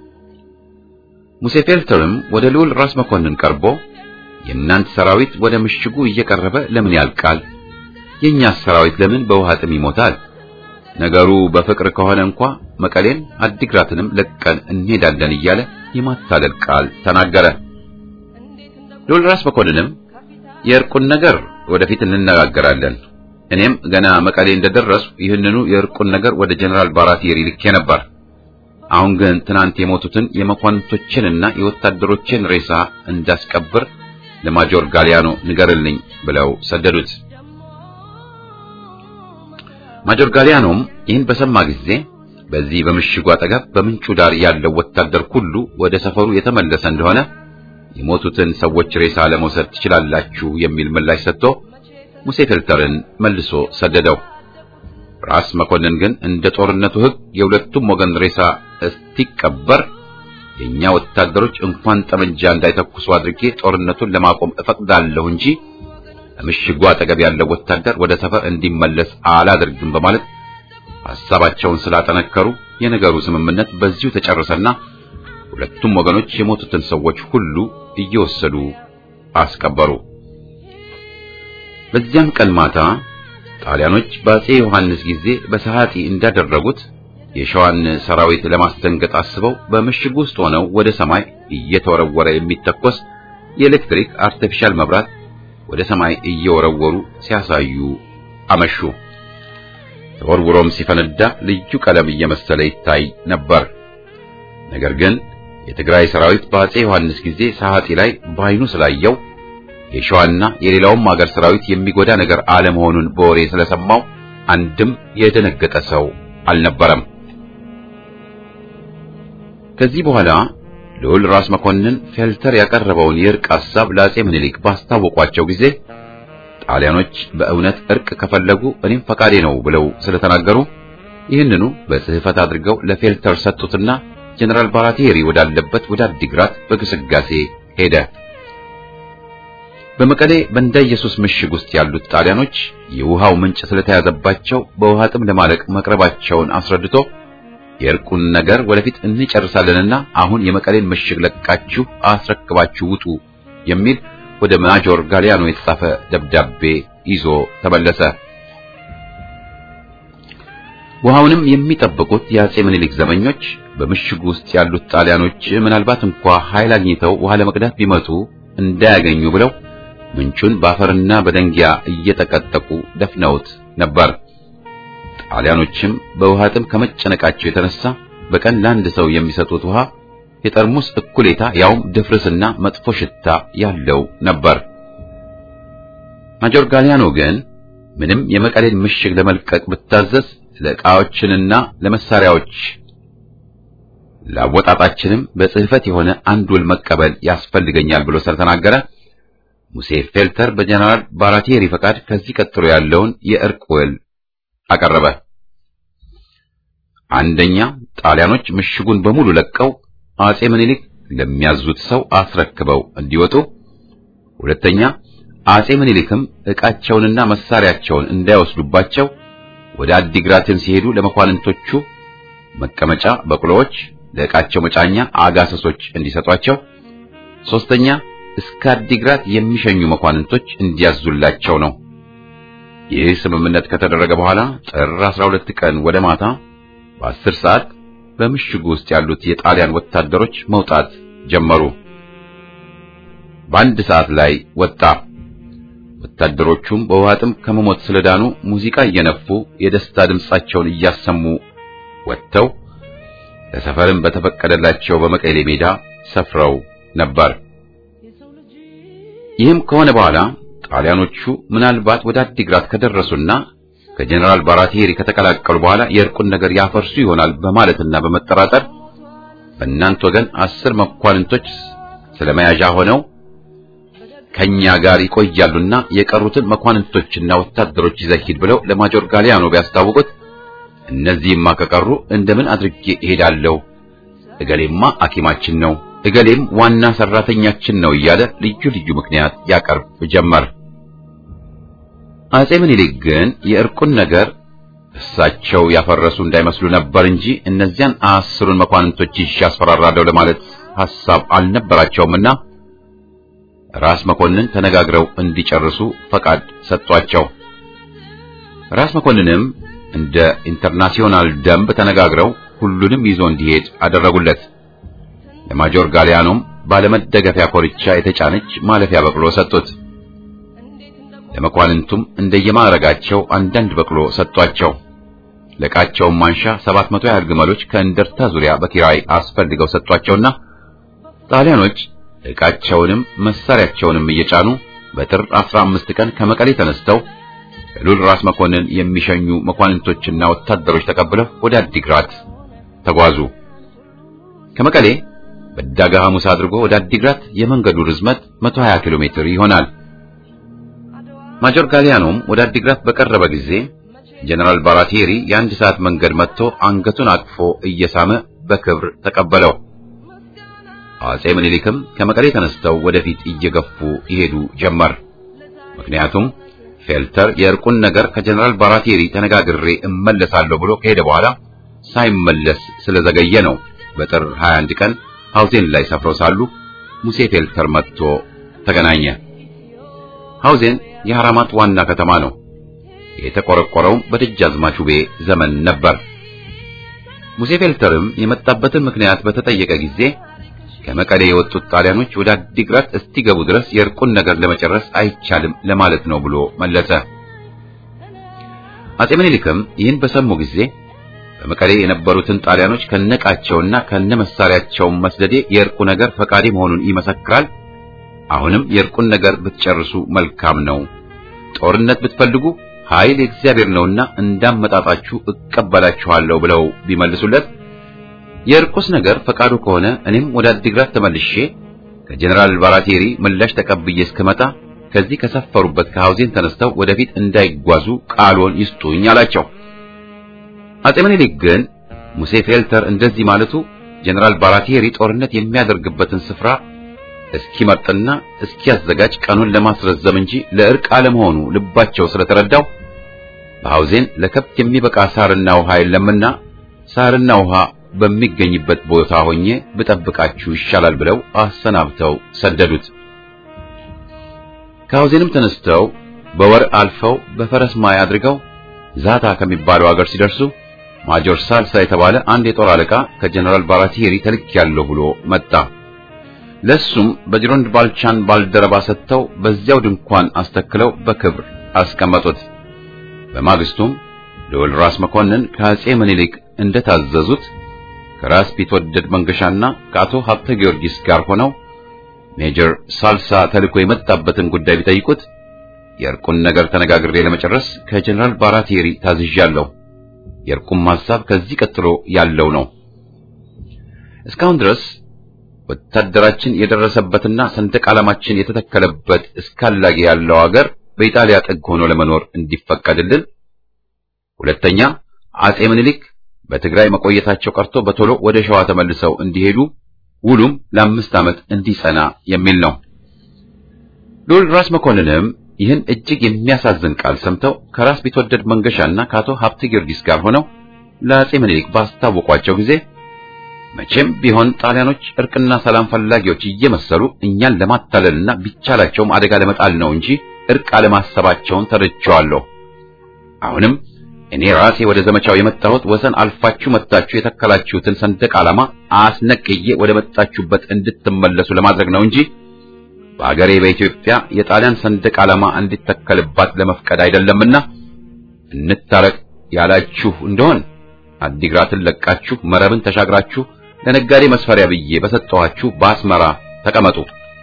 ሙሴ ፌልተርም ወደ ልዑል ራስ መኮንን ቀርቦ የእናንተ ሰራዊት ወደ ምሽጉ እየቀረበ ለምን ያልቃል? የእኛስ ሰራዊት ለምን በውሃ ጥም ይሞታል? ነገሩ በፍቅር ከሆነ እንኳ መቀሌን አዲግራትንም ለቀን እንሄዳለን እያለ የማታለል ቃል ተናገረ። ልዑል ራስ መኮንንም የእርቁን ነገር ወደፊት እንነጋገራለን እኔም ገና መቀሌ እንደደረሱ ይህንኑ የእርቁን ነገር ወደ ጀነራል ባራቲሪ ልኬ ነበር። አሁን ግን ትናንት የሞቱትን የመኳንንቶችንና የወታደሮችን ሬሳ እንዳስቀብር ለማጆር ጋሊያኖ ንገርልኝ ብለው ሰደዱት። ማጆር ጋሊያኖም ይህን በሰማ ጊዜ በዚህ በምሽጉ አጠገብ በምንጩ ዳር ያለው ወታደር ሁሉ ወደ ሰፈሩ የተመለሰ እንደሆነ የሞቱትን ሰዎች ሬሳ ለመውሰድ ትችላላችሁ የሚል ምላሽ ሰጥቶ ሙሴ ፌልተርን መልሶ ሰደደው። ራስ መኮንን ግን እንደ ጦርነቱ ሕግ የሁለቱም ወገን ሬሳ እስቲቀበር የኛ ወታደሮች እንኳን ጠመንጃ እንዳይተኩሱ አድርጌ ጦርነቱን ለማቆም እፈቅዳለሁ እንጂ በምሽጉ አጠገብ ያለው ወታደር ወደ ሰፈር እንዲመለስ አላደርግም በማለት ሐሳባቸውን ስላጠነከሩ የነገሩ ስምምነት በዚሁ ተጨረሰና ሁለቱም ወገኖች የሞቱትን ሰዎች ሁሉ እየወሰዱ አስቀበሩ። በዚያም ቀን ማታ ጣሊያኖች በአፄ ዮሐንስ ጊዜ በሰዓቲ እንዳደረጉት የሸዋን ሰራዊት ለማስደንገጥ አስበው በምሽግ ውስጥ ሆነው ወደ ሰማይ እየተወረወረ የሚተኮስ የኤሌክትሪክ አርቲፊሻል መብራት ወደ ሰማይ እየወረወሩ ሲያሳዩ አመሹ። ተወርውሮም ሲፈነዳ ልዩ ቀለም እየመሰለ ይታይ ነበር። ነገር ግን የትግራይ ሰራዊት በአፄ ዮሐንስ ጊዜ ሰዓቲ ላይ በዓይኑ ስላየው የሸዋና የሌላውም ሀገር ሰራዊት የሚጎዳ ነገር አለመሆኑን በወሬ ስለሰማው አንድም የደነገጠ ሰው አልነበረም። ከዚህ በኋላ ልዑል ራስ መኮንን ፌልተር ያቀረበውን የእርቅ ሐሳብ ለአፄ ምኒልክ ባስታወቋቸው ጊዜ ጣሊያኖች በእውነት እርቅ ከፈለጉ እኔም ፈቃዴ ነው ብለው ስለተናገሩ ይህንኑ በጽሕፈት አድርገው ለፌልተር ሰጡትና ጀነራል ባራቴሪ ወዳለበት ወደ አዲግራት በግስጋሴ ሄደ። በመቀሌ በእንዳ ኢየሱስ ምሽግ ውስጥ ያሉት ጣሊያኖች የውሃው ምንጭ ስለተያዘባቸው በውሃ ጥም ለማለቅ መቅረባቸውን አስረድቶ የእርቁን ነገር ወደፊት እንጨርሳለንና አሁን የመቀሌን ምሽግ ለቃችሁ አስረክባችሁ ውጡ የሚል ወደ ማጆር ጋሊያኖ የተጻፈ ደብዳቤ ይዞ ተመለሰ። ውሃውንም የሚጠብቁት የአፄ ምኒልክ ዘመኞች በምሽጉ ውስጥ ያሉት ጣሊያኖች ምናልባት እንኳ ኃይል አግኝተው ውሃ ለመቅዳት ቢመጡ እንዳያገኙ ብለው ምንጩን በአፈርና በደንጊያ እየጠቀጠቁ ደፍነውት ነበር። ጣሊያኖችም በውሃ ጥም ከመጨነቃቸው የተነሳ በቀን ለአንድ ሰው የሚሰጡት ውሃ የጠርሙስ እኩሌታ ያውም ድፍርስና መጥፎ ሽታ ያለው ነበር። ማጆር ጋሊያኖ ግን ምንም የመቀሌን ምሽግ ለመልቀቅ ብታዘዝ ለዕቃዎችንና ለመሳሪያዎች ለአወጣጣችንም በጽሕፈት የሆነ አንድ ውል መቀበል ያስፈልገኛል ብሎ ስለተናገረ ሙሴ ፌልተር በጀነራል ባራቴሪ ፈቃድ ከዚህ ቀጥሎ ያለውን የእርቅ ውል አቀረበ። አንደኛ ጣሊያኖች ምሽጉን በሙሉ ለቀው አፄ ምኒልክ ለሚያዙት ሰው አስረክበው እንዲወጡ፣ ሁለተኛ አፄ ምኒልክም ዕቃቸውንና መሳሪያቸውን እንዳይወስዱባቸው ወደ አዲግራትን ሲሄዱ ለመኳንንቶቹ መቀመጫ በቅሎዎች፣ ለዕቃቸው መጫኛ አጋሰሶች እንዲሰጧቸው፣ ሶስተኛ እስከ አዲግራት የሚሸኙ መኳንንቶች እንዲያዙላቸው ነው። ይህ ስምምነት ከተደረገ በኋላ ጥር 12 ቀን ወደ ማታ በአስር ሰዓት በምሽጉ ውስጥ ያሉት የጣሊያን ወታደሮች መውጣት ጀመሩ። በአንድ ሰዓት ላይ ወጣ። ወታደሮቹም በውሃ ጥም ከመሞት ስለዳኑ ሙዚቃ እየነፉ የደስታ ድምጻቸውን እያሰሙ ወጥተው ለሰፈርም በተፈቀደላቸው በመቀሌ ሜዳ ሰፍረው ነበር። ይህም ከሆነ በኋላ ጣሊያኖቹ ምናልባት ወደ አዲግራት ከደረሱና ከጀነራል ባራቴሪ ከተቀላቀሉ በኋላ የእርቁን ነገር ያፈርሱ ይሆናል በማለትና በመጠራጠር በእናንተ ወገን አስር መኳንንቶች ስለመያዣ ሆነው ከኛ ጋር ይቆያሉና የቀሩትን መኳንንቶችና ወታደሮች ይዘህ ሂድ ብለው ለማጆር ጋሊያኖ ቢያስታውቁት እነዚህማ ከቀሩ እንደምን አድርጌ እሄዳለሁ? እገሌማ ሐኪማችን ነው፣ እገሌም ዋና ሰራተኛችን ነው እያለ ልዩ ልዩ ምክንያት ያቀርብ ጀመር። አጼ ምኒልክ ግን የእርቁን ነገር እሳቸው ያፈረሱ እንዳይመስሉ ነበር እንጂ እነዚያን አስሩን መኳንንቶች ይዤ አስፈራራለሁ ለማለት ሐሳብ አልነበራቸውምና ራስ መኮንን ተነጋግረው እንዲጨርሱ ፈቃድ ሰጧቸው። ራስ መኮንንም እንደ ኢንተርናሲዮናል ደንብ ተነጋግረው ሁሉንም ይዞ እንዲሄድ አደረጉለት። ለማጆር ጋሊያኖም ባለመደገፊያ ኮርቻ የተጫነች ማለፊያ በቅሎ ሰጡት። ለመኳንንቱም እንደየማዕረጋቸው አንዳንድ በቅሎ ሰጧቸው። ለዕቃቸውም ማንሻ ሰባት መቶ ያህል ግመሎች ከእንደርታ ዙሪያ በኪራይ አስፈልገው ሰጧቸውና ጣሊያኖች ዕቃቸውንም መሳሪያቸውንም እየጫኑ በጥር 15 ቀን ከመቀሌ ተነስተው ሉል ራስ መኮንን የሚሸኙ መኳንንቶችና ወታደሮች ተቀብለው ወደ አዲግራት ተጓዙ። ከመቀሌ በዳጋ ሐሙስ አድርጎ ወደ አዲግራት የመንገዱ ርዝመት 120 ኪሎ ሜትር ይሆናል። ማጆር ጋሊያኖም ወደ አዲግራት በቀረበ ጊዜ ጀነራል ባራቴሪ የአንድ ሰዓት መንገድ መጥቶ አንገቱን አቅፎ እየሳመ በክብር ተቀበለው። አጼ ምኒልክም ከመቀሌ ተነስተው ወደፊት እየገፉ ይሄዱ ጀመር። ምክንያቱም ፌልተር የእርቁን ነገር ከጀነራል ባራቴሪ ተነጋግሬ እመለሳለሁ ብሎ ከሄደ በኋላ ሳይመለስ ስለዘገየ ነው። በጥር 21 ቀን ሐውዜን ላይ ሰፍረው ሳሉ ሙሴ ፌልተር መጥቶ ተገናኘ። ሐውዜን የሐራማት ዋና ከተማ ነው። የተቆረቆረውም በደጃዝማች ውቤ ዘመን ነበር። ሙሴ ፌልተርም የመጣበትን ምክንያት በተጠየቀ ጊዜ ከመቀሌ የወጡት ጣሊያኖች ወደ አዲግራት እስቲገቡ ድረስ የእርቁን ነገር ለመጨረስ አይቻልም ለማለት ነው ብሎ መለሰ። አጼ ምኒልክም ይህን በሰሙ ጊዜ በመቀሌ የነበሩትን ጣሊያኖች ከነቃቸውና ከነመሳሪያቸው መስደዴ የእርቁ ነገር ፈቃዴ መሆኑን ይመሰክራል። አሁንም የእርቁን ነገር ብትጨርሱ መልካም ነው። ጦርነት ብትፈልጉ ኃይል የእግዚአብሔር ነውና እንዳመጣጣችሁ እቀበላችኋለሁ ብለው ቢመልሱለት የእርቁስ ነገር ፈቃዱ ከሆነ እኔም ወደ አዲግራት ተመልሼ ከጀነራል ባራቴሪ ምላሽ ተቀብዬ እስከመጣ ከዚህ ከሰፈሩበት ከሐውዜን ተነስተው ወደፊት እንዳይጓዙ ቃልዎን ይስጡኝ አላቸው። አጼ ምኒልክ ግን ሙሴ ፌልተር እንደዚህ ማለቱ ጀነራል ባራቴሪ ጦርነት የሚያደርግበትን ስፍራ እስኪመርጥና እስኪያዘጋጅ ቀኑን ለማስረዘም እንጂ ለእርቅ አለመሆኑ ልባቸው ስለተረዳው በሐውዜን ለከብት የሚበቃ ሳርና ውሃ የለምና ሳርና ውሃ በሚገኝበት ቦታ ሆኜ ብጠብቃችሁ ይሻላል ብለው አሰናብተው ሰደዱት። ከሐውዜንም ተነስተው በወር አልፈው በፈረስ ማይ አድርገው ዛታ ከሚባለው አገር ሲደርሱ ማጆር ሳልሳ የተባለ አንድ የጦር አለቃ ከጀነራል ባራቴሪ ተልኬያለሁ ብሎ መጣ። ለሱም በጅሮንድ ባልቻን ባልደረባ ሰጥተው በዚያው ድንኳን አስተክለው በክብር አስቀመጡት። በማግስቱም ልዑል ራስ መኮንን ከአጼ ምኒልክ እንደታዘዙት ከራስ ቢትወደድ መንገሻና ከአቶ ሀብተ ጊዮርጊስ ጋር ሆነው ሜጀር ሳልሳ ተልኮ የመጣበትን ጉዳይ ቢጠይቁት የእርቁን ነገር ተነጋግሬ ለመጨረስ ከጀነራል ባራቴሪ ታዝዣለሁ። የእርቁም ሐሳብ ከዚህ ቀጥሎ ያለው ነው። እስካሁን ድረስ ወታደራችን የደረሰበትና ሰንደቅ ዓላማችን የተተከለበት እስካላጌ ያለው አገር በኢጣሊያ ጥግ ሆኖ ለመኖር እንዲፈቀድልን፣ ሁለተኛ አጼ ምኒልክ በትግራይ መቆየታቸው ቀርቶ በቶሎ ወደ ሸዋ ተመልሰው እንዲሄዱ ውሉም ለአምስት ዓመት እንዲጸና የሚል ነው። ልዑል ራስ መኮንንም ይህን እጅግ የሚያሳዝን ቃል ሰምተው ከራስ ቢትወደድ መንገሻና ከአቶ ሀብተ ጊዮርጊስ ጋር ሆነው ለአጼ ምኒልክ ባስታወቋቸው ጊዜ መቼም ቢሆን ጣሊያኖች እርቅና ሰላም ፈላጊዎች እየመሰሉ እኛን ለማታለልና ቢቻላቸውም አደጋ ለመጣል ነው እንጂ እርቅ አለማሰባቸውን ተረድቼዋለሁ። አሁንም እኔ ራሴ ወደ ዘመቻው የመጣሁት ወሰን አልፋችሁ መጥታችሁ የተከላችሁትን ሰንደቅ ዓላማ አስነቅዬ ወደ መጣችሁበት እንድትመለሱ ለማድረግ ነው እንጂ በአገሬ በኢትዮጵያ የጣሊያን ሰንደቅ ዓላማ እንዲተከልባት ለመፍቀድ አይደለምና እንታረቅ ያላችሁ እንደሆን አዲግራትን ለቃችሁ መረብን ተሻግራችሁ ለነጋዴ መስፈሪያ ብዬ በሰጠኋችሁ በአስመራ ተቀመጡ።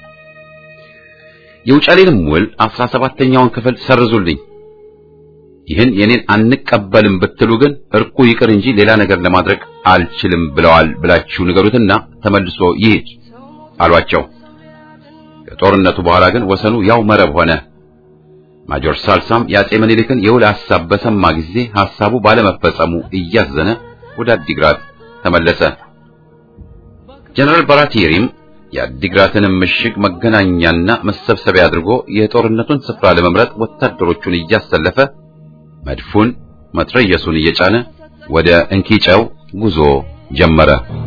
የውጫሌንም ውል አስራ ሰባተኛውን ክፍል ሰርዙልኝ። ይህን የኔን አንቀበልም ብትሉ ግን እርቁ ይቅር እንጂ ሌላ ነገር ለማድረግ አልችልም ብለዋል ብላችሁ ንገሩትና ተመልሶ ይሂድ አሏቸው። ከጦርነቱ በኋላ ግን ወሰኑ ያው መረብ ሆነ። ማጆር ሳልሳም የአጼ ምኒልክን የውል ሐሳብ በሰማ ጊዜ ሐሳቡ ባለመፈጸሙ እያዘነ ወደ አዲግራት ተመለሰ። ጀነራል ባራቲሪም የአዲግራትንም ምሽግ መገናኛና መሰብሰቢያ አድርጎ የጦርነቱን ስፍራ ለመምረጥ ወታደሮቹን እያሰለፈ መድፉን መትረየሱን እየጫነ ወደ እንኪጨው ጉዞ ጀመረ።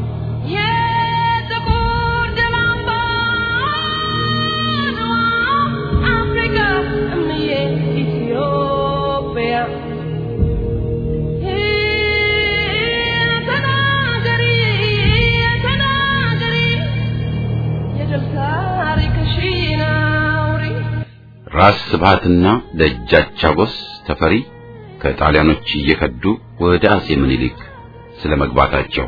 የጥቁር ደም አምባ አፍሪካ እምዬ ኢትዮጵያ ተናገሪ ተናገሪ የድል ታሪክሽን አውሪ ራስ ስብሃትና ደጃች አጎስ ተፈሪ ከጣሊያኖች እየከዱ ወደ አጼ ምኒልክ ስለመግባታቸው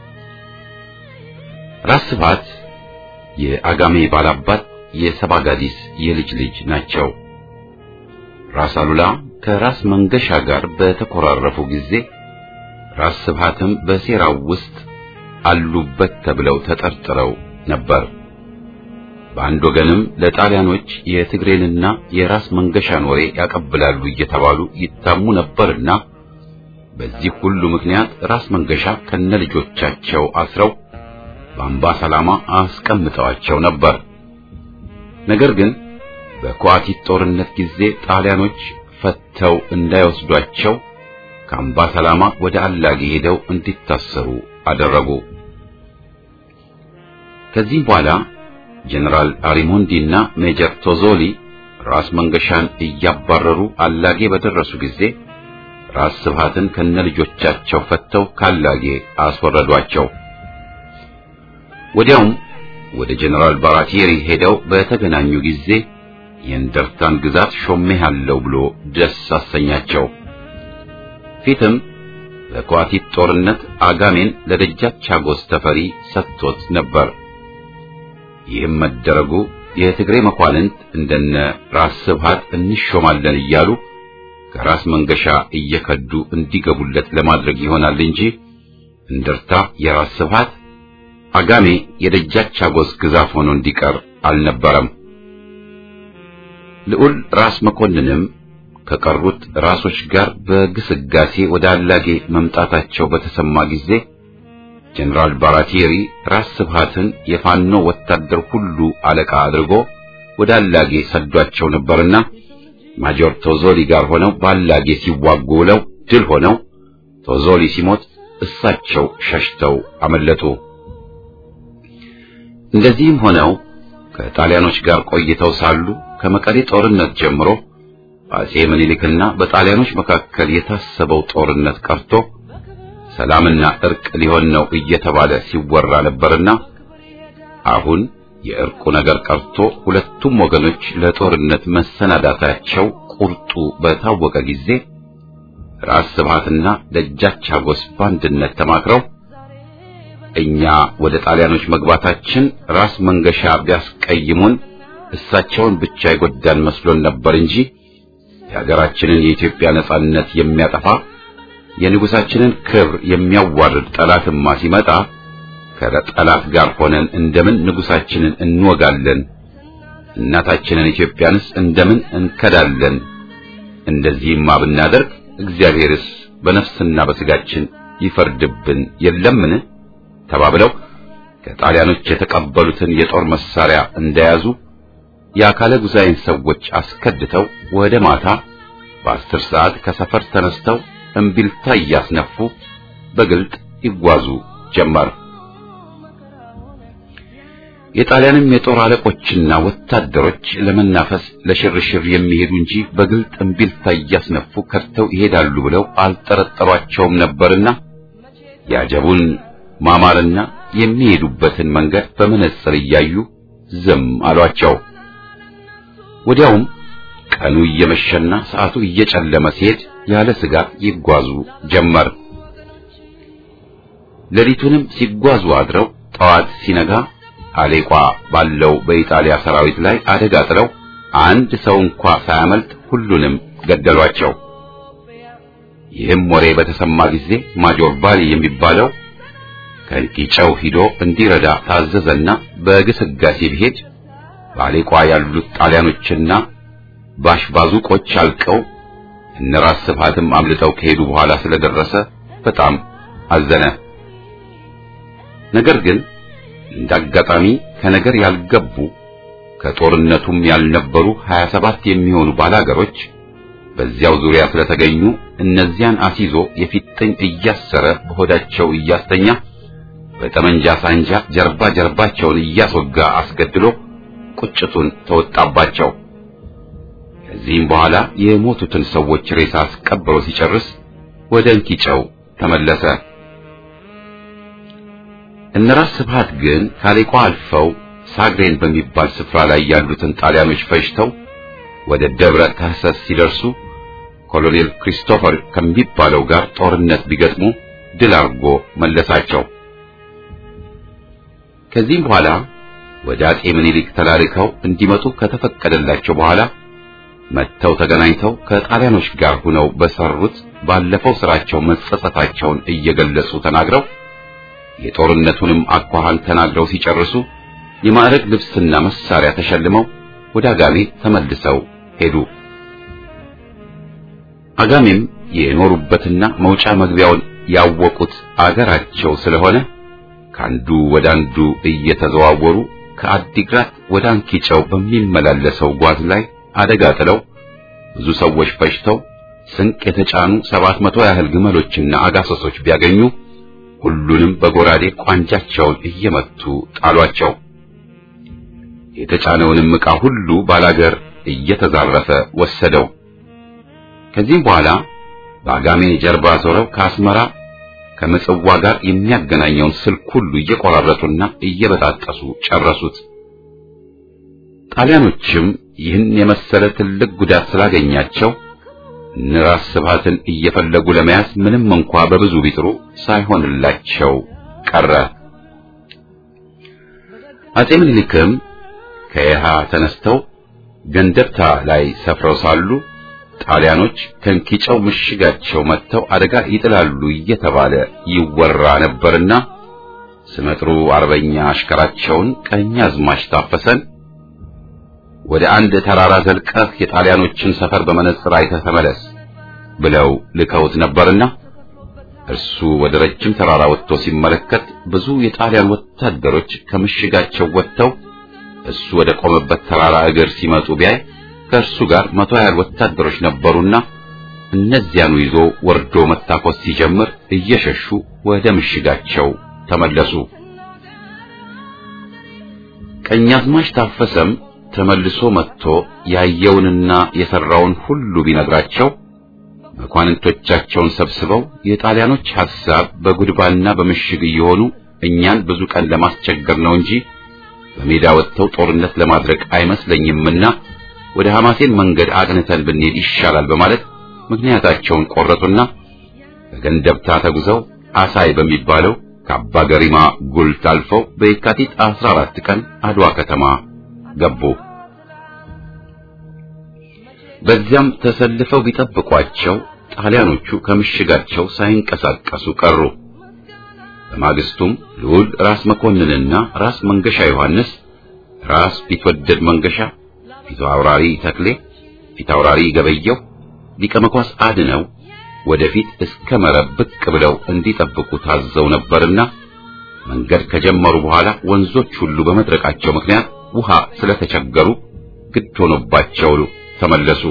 ራስ ስብሃት የአጋሜ ባላባት የሰባጋዲስ የልጅ ልጅ ናቸው። ራስ አሉላ ከራስ መንገሻ ጋር በተኮራረፉ ጊዜ ራስ ስብሃትም በሴራው ውስጥ አሉበት ተብለው ተጠርጥረው ነበር። በአንድ ወገንም ለጣሊያኖች የትግሬንና የራስ መንገሻን ወሬ ያቀብላሉ እየተባሉ ይታሙ ነበርና በዚህ ሁሉ ምክንያት ራስ መንገሻ ከነልጆቻቸው አስረው በአምባ ሰላማ አስቀምጠዋቸው ነበር። ነገር ግን በኳቲት ጦርነት ጊዜ ጣሊያኖች ፈተው እንዳይወስዷቸው ከአምባ ሰላማ ወደ አላጌ ሄደው እንዲታሰሩ አደረጉ። ከዚህም በኋላ ጀነራል አሪሞንዲ እና ሜጀር ቶዞሊ ራስ መንገሻን እያባረሩ አላጌ በደረሱ ጊዜ ራስ ስብሃትን ከነልጆቻቸው ፈተው ካላጌ አስወረዷቸው። ወዲያውም ወደ ጀነራል ባራቲሪ ሄደው በተገናኙ ጊዜ የእንደርታን ግዛት ሾሜሃለሁ ብሎ ደስ አሰኛቸው። ፊትም በኳቲት ጦርነት አጋሜን ለደጃች አጎስ ተፈሪ ሰጥቶት ነበር። ይህም መደረጉ የትግሬ መኳንንት እንደነ ራስ ስብሃት እንሾማለን እያሉ ከራስ መንገሻ እየከዱ እንዲገቡለት ለማድረግ ይሆናል እንጂ እንደርታ የራስ ስብሃት አጋሜ የደጃች አጎስ ግዛት ሆኖ እንዲቀር አልነበረም። ልዑል ራስ መኮንንም ከቀሩት ራሶች ጋር በግስጋሴ ወደ አላጌ መምጣታቸው በተሰማ ጊዜ ጀነራል ባራቲሪ ራስ ስብሃትን የፋኖ ወታደር ሁሉ አለቃ አድርጎ ወደ አላጌ ሰዷቸው ነበርና ማጆር ቶዞሊ ጋር ሆነው በአላጌ ሲዋጉ ውለው ድል ሆነው ቶዞሊ ሲሞት እሳቸው ሸሽተው አመለጡ። እንደዚህም ሆነው ከጣሊያኖች ጋር ቆይተው ሳሉ ከመቀሌ ጦርነት ጀምሮ በአጼ ምኒልክና በጣሊያኖች መካከል የታሰበው ጦርነት ቀርቶ ሰላምና እርቅ ሊሆን ነው እየተባለ ሲወራ ነበርና አሁን የእርቁ ነገር ቀርቶ ሁለቱም ወገኖች ለጦርነት መሰናዳታቸው ቁርጡ በታወቀ ጊዜ ራስ ስብሃትና ደጃች አጎስ በአንድነት ተማክረው እኛ ወደ ጣሊያኖች መግባታችን ራስ መንገሻ ቢያስቀይሙን እሳቸውን ብቻ ይጎዳን መስሎን ነበር እንጂ የሀገራችንን የኢትዮጵያ ነጻነት የሚያጠፋ የንጉሳችንን ክብር የሚያዋርድ ጠላትማ ሲመጣ ከጠላት ጋር ሆነን እንደምን ንጉሳችንን እንወጋለን? እናታችንን ኢትዮጵያንስ እንደምን እንከዳለን? እንደዚህማ ብናደርግ እግዚአብሔርስ በነፍስና በስጋችን ይፈርድብን የለምን? ተባብለው ከጣሊያኖች የተቀበሉትን የጦር መሳሪያ እንደያዙ የአካለ ጉዛይን ሰዎች አስከድተው ወደ ማታ በአስር ሰዓት ከሰፈር ተነስተው እምቢልታ እያስነፉ በግልጥ ይጓዙ ጀመር። የጣሊያንም የጦር አለቆችና ወታደሮች ለመናፈስ ለሽርሽር የሚሄዱ እንጂ በግልጥ እምቢልታ እያስነፉ ከድተው ይሄዳሉ ብለው አልጠረጠሯቸውም ነበርና ያጀቡን ማማርና የሚሄዱበትን መንገድ በመነጽር እያዩ ዝም አሏቸው። ወዲያውም ቀኑ እየመሸና ሰዓቱ እየጨለመ ሲሄድ ያለ ስጋት ይጓዙ ጀመር። ሌሊቱንም ሲጓዙ አድረው ጠዋት ሲነጋ አሌቋ ባለው በኢጣሊያ ሰራዊት ላይ አደጋ ጥለው አንድ ሰው እንኳ ሳያመልጥ ሁሉንም ገደሏቸው። ይህም ወሬ በተሰማ ጊዜ ማጆር ባሊ የሚባለው ከእንቂጨው ሂዶ እንዲረዳ ታዘዘና በግስጋሴ ቢሄድ በአሌቋ ያሉት ጣሊያኖችና ባሽባዙቆች አልቀው እነራስ ስብሃትም አምልጠው ከሄዱ በኋላ ስለደረሰ በጣም አዘነ። ነገር ግን እንዳጋጣሚ ከነገር ያልገቡ ከጦርነቱም ያልነበሩ 27 የሚሆኑ ባላገሮች በዚያው ዙሪያ ስለተገኙ እነዚያን አሲዞ የፊጥኝ እያሰረ በሆዳቸው እያስተኛ በጠመንጃ ሳንጃ ጀርባ ጀርባቸውን እያስወጋ አስገድሎ ቁጭቱን ተወጣባቸው። ከዚህም በኋላ የሞቱትን ሰዎች ሬሳ አስቀብሮ ሲጨርስ ወደ እንኪጨው ተመለሰ። እነራስ ስብሃት ግን ካሌቋ አልፈው ሳግሬን በሚባል ስፍራ ላይ ያሉትን ጣሊያኖች ፈጅተው ወደ ደብረ ታህሰስ ሲደርሱ ኮሎኔል ክሪስቶፈር ከሚባለው ጋር ጦርነት ቢገጥሙ ድል አድርጎ መለሳቸው። ከዚህም በኋላ ወደ አጼ ምኒልክ ተላልከው እንዲመጡ ከተፈቀደላቸው በኋላ መጥተው ተገናኝተው ከጣሊያኖች ጋር ሆነው በሰሩት ባለፈው ስራቸው መጸጸታቸውን እየገለጹ ተናግረው የጦርነቱንም አኳኋን ተናግረው ሲጨርሱ የማዕረግ ልብስና መሳሪያ ተሸልመው ወደ አጋሜ ተመልሰው ሄዱ። አጋሜም የኖሩበትና መውጫ መግቢያውን ያወቁት አገራቸው ስለሆነ ከአንዱ ወደ አንዱ እየተዘዋወሩ ከአዲግራት ወደ አንኪጨው በሚመላለሰው ጓዝ ላይ አደጋ ጥለው ብዙ ሰዎች ፈጅተው ስንቅ የተጫኑ ሰባት መቶ ያህል ግመሎችና አጋሰሶች ቢያገኙ ሁሉንም በጎራዴ ቋንጃቸውን እየመቱ ጣሏቸው። የተጫነውንም ዕቃ ሁሉ ባላገር እየተዛረፈ ወሰደው። ከዚህም በኋላ በአጋሜ ጀርባ ዞረው ከአስመራ ከምጽዋ ጋር የሚያገናኘውን ስልክ ሁሉ እየቆራረጡና እየበጣጠሱ ጨረሱት። ጣሊያኖችም ይህን የመሰለ ትልቅ ጉዳት ስላገኛቸው ንራስ ስብሃትን እየፈለጉ ለመያዝ ምንም እንኳ በብዙ ቢጥሩ ሳይሆንላቸው ቀረ። አጼ ምኒልክም ከየሃ ተነስተው ገንደብታ ላይ ሰፍረው ሳሉ ጣሊያኖች ከንኪጨው ምሽጋቸው መጥተው አደጋ ይጥላሉ እየተባለ ይወራ ነበርና ስመጥሩ አርበኛ አሽከራቸውን ቀኛዝማች ታፈሰን ወደ አንድ ተራራ ዘልቀህ የጣሊያኖችን ሰፈር በመነጽር አይተህ ተመለስ ብለው ልከውት ነበርና እርሱ ወደ ረጅም ተራራ ወጥቶ ሲመለከት ብዙ የጣሊያን ወታደሮች ከምሽጋቸው ወጥተው እሱ ወደ ቆመበት ተራራ እግር ሲመጡ ቢያይ ከእርሱ ጋር መቶ ያህል ወታደሮች ነበሩና እነዚያኑ ይዞ ወርዶ መታኮስ ሲጀምር እየሸሹ ወደ ምሽጋቸው ተመለሱ። ቀኛዝማች ታፈሰም ተመልሶ መጥቶ ያየውንና የሰራውን ሁሉ ቢነግራቸው መኳንንቶቻቸውን ሰብስበው የጣሊያኖች ሐሳብ በጉድባና በምሽግ እየሆኑ እኛን ብዙ ቀን ለማስቸገር ነው እንጂ በሜዳ ወጥተው ጦርነት ለማድረግ አይመስለኝምና ወደ ሐማሴን መንገድ አቅንተን ብንሄድ ይሻላል በማለት ምክንያታቸውን ቆረጡና በገንደብታ ተጉዘው አሳይ በሚባለው ከአባ ገሪማ ጉልት አልፈው በየካቲት 14 ቀን አድዋ ከተማ ገቡ። በዚያም ተሰልፈው ቢጠብቋቸው ጣሊያኖቹ ከምሽጋቸው ሳይንቀሳቀሱ ቀሩ። በማግስቱም ልዑል ራስ መኮንንና ራስ መንገሻ ዮሐንስ፣ ራስ ቢትወደድ መንገሻ፣ ፊት አውራሪ ተክሌ፣ ፊት አውራሪ ገበየው፣ ሊቀ መኳስ አድነው ወደፊት እስከ መረብ ብቅ ብለው እንዲጠብቁ ታዘው ነበርና መንገድ ከጀመሩ በኋላ ወንዞች ሁሉ በመድረቃቸው ምክንያት ውሃ ስለተቸገሩ ግድ ሆኖባቸው ተመለሱ።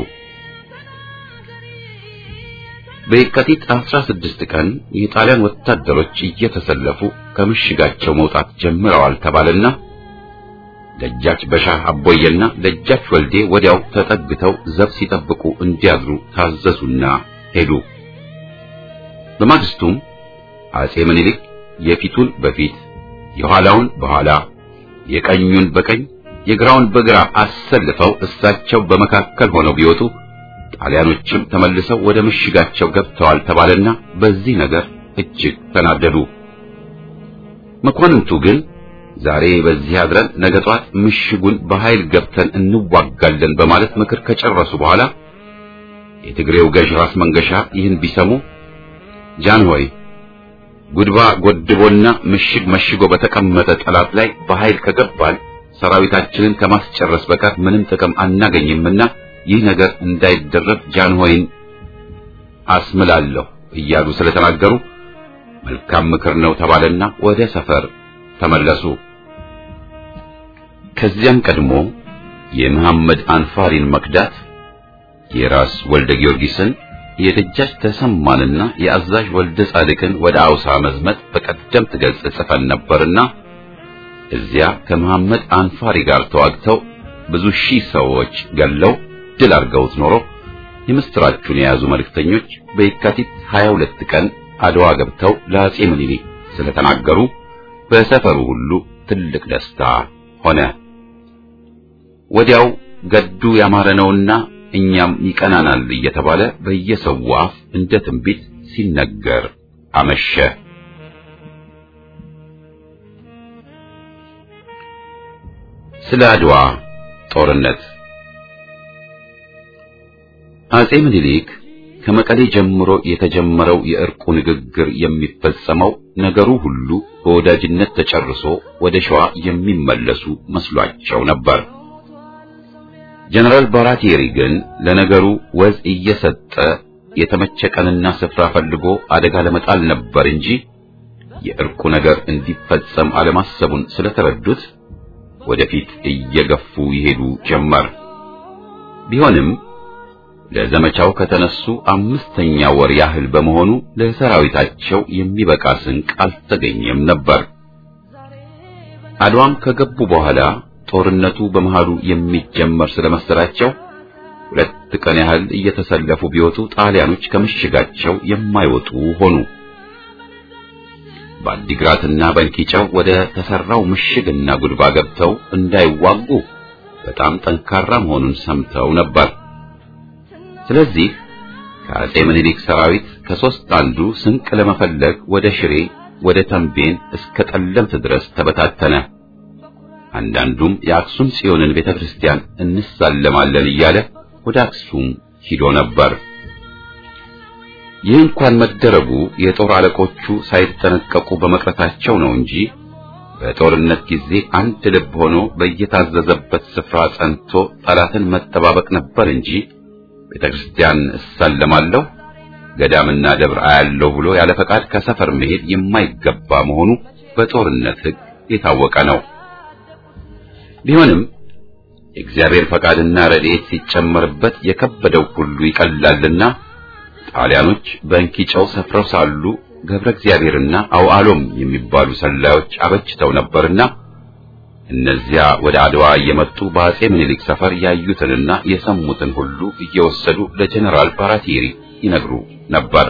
በየካቲት 16 ቀን የጣሊያን ወታደሮች እየተሰለፉ ከምሽጋቸው መውጣት ጀምረዋል ተባለና ደጃች በሻህ አቦየና ደጃች ወልዴ ወዲያው ተጠግተው ዘብ ሲጠብቁ እንዲያድሩ ታዘዙና ሄዱ። በማግስቱም አጼ ምኒልክ የፊቱን በፊት የኋላውን በኋላ የቀኙን በቀኝ የግራውን በግራ አሰልፈው እሳቸው በመካከል ሆነው ቢወጡ ጣሊያኖችም ተመልሰው ወደ ምሽጋቸው ገብተዋል ተባለና በዚህ ነገር እጅግ ተናደዱ። መኳንንቱ ግን ዛሬ በዚህ አድረን ነገ ጧት ምሽጉን በኃይል ገብተን እንዋጋለን በማለት ምክር ከጨረሱ በኋላ የትግሬው ገዥ ራስ መንገሻ ይህን ቢሰሙ ጃን ሆይ ጉድባ ጎድቦና ምሽግ መሽጎ በተቀመጠ ጠላት ላይ በኃይል ከገባን ሰራዊታችንን ከማስጨረስ በቀር ምንም ጥቅም አናገኝምና ይህ ነገር እንዳይደረግ ጃንሆይን አስምላለሁ እያሉ ስለተናገሩ መልካም ምክር ነው ተባለና ወደ ሰፈር ተመለሱ። ከዚያም ቀድሞ የመሐመድ አንፋሪን መክዳት የራስ ወልደ ጊዮርጊስን የደጃች ተሰማንና የአዛዥ ወልደ ጻድቅን ወደ አውሳ መዝመት በቀደምት ገጽ ጽፈን ነበርና እዚያ ከመሐመድ አንፋሪ ጋር ተዋግተው ብዙ ሺህ ሰዎች ገለው ድል አድርገውት ኖሮ የምስራቹን የያዙ መልእክተኞች በየካቲት 22 ቀን አድዋ ገብተው ለአጼ ምኒልክ ስለተናገሩ በሰፈሩ ሁሉ ትልቅ ደስታ ሆነ። ወዲያው ገዱ ያማረ ነውና እኛም ይቀናናል እየተባለ በየሰው አፍ እንደ ትንቢት ሲነገር አመሸ። ስለ አድዋ ጦርነት አጼ ምኒልክ ከመቀሌ ጀምሮ የተጀመረው የእርቁ ንግግር የሚፈጸመው ነገሩ ሁሉ በወዳጅነት ተጨርሶ ወደ ሸዋ የሚመለሱ መስሏቸው ነበር። ጀነራል ባራቴሪ ግን ለነገሩ ወዝ እየሰጠ የተመቸ ቀንና ስፍራ ፈልጎ አደጋ ለመጣል ነበር እንጂ የእርቁ ነገር እንዲፈጸም አለማሰቡን ስለተረዱት ወደፊት እየገፉ ይሄዱ ጀመር። ቢሆንም ለዘመቻው ከተነሱ አምስተኛ ወር ያህል በመሆኑ ለሰራዊታቸው የሚበቃ ስንቅ አልተገኘም ነበር። አድዋም ከገቡ በኋላ ጦርነቱ በመሃሉ የሚጀመር ስለመሰላቸው ሁለት ቀን ያህል እየተሰለፉ ቢወጡ ጣሊያኖች ከምሽጋቸው የማይወጡ ሆኑ። በአዲግራትና በንኪጫው ወደ ተሰራው ምሽግና ጉድባ ገብተው እንዳይዋጉ በጣም ጠንካራ መሆኑን ሰምተው ነበር። ስለዚህ ከአጼ ምኒልክ ሰራዊት ከሶስት አንዱ ስንቅ ለመፈለግ ወደ ሽሬ፣ ወደ ተንቤን እስከ ጠለምት ድረስ ተበታተነ። አንዳንዱም የአክሱም ጽዮንን ቤተክርስቲያን እንሳለማለን እያለ ወደ አክሱም ሂዶ ነበር። ይህ እንኳን መደረጉ የጦር አለቆቹ ሳይጠነቀቁ በመቅረታቸው ነው እንጂ በጦርነት ጊዜ አንድ ልብ ሆኖ በየታዘዘበት ስፍራ ጸንቶ ጠላትን መጠባበቅ ነበር እንጂ ቤተክርስቲያን እሳለማለሁ ገዳምና ደብር አያለሁ ብሎ ያለ ፈቃድ ከሰፈር መሄድ የማይገባ መሆኑ በጦርነት ሕግ የታወቀ ነው። ቢሆንም የእግዚአብሔር ፈቃድና ረድኤት ሲጨመርበት የከበደው ሁሉ ይቀላልና ጣሊያኖች በእንኪጨው ሰፍረው ሳሉ ገብረ እግዚአብሔርና አውዓሎም የሚባሉ ሰላዮች አበጅተው ነበርና እነዚያ ወደ አድዋ እየመጡ በአጼ ምኒልክ ሰፈር ያዩትንና የሰሙትን ሁሉ እየወሰዱ ለጀነራል ባራቴሪ ይነግሩ ነበር።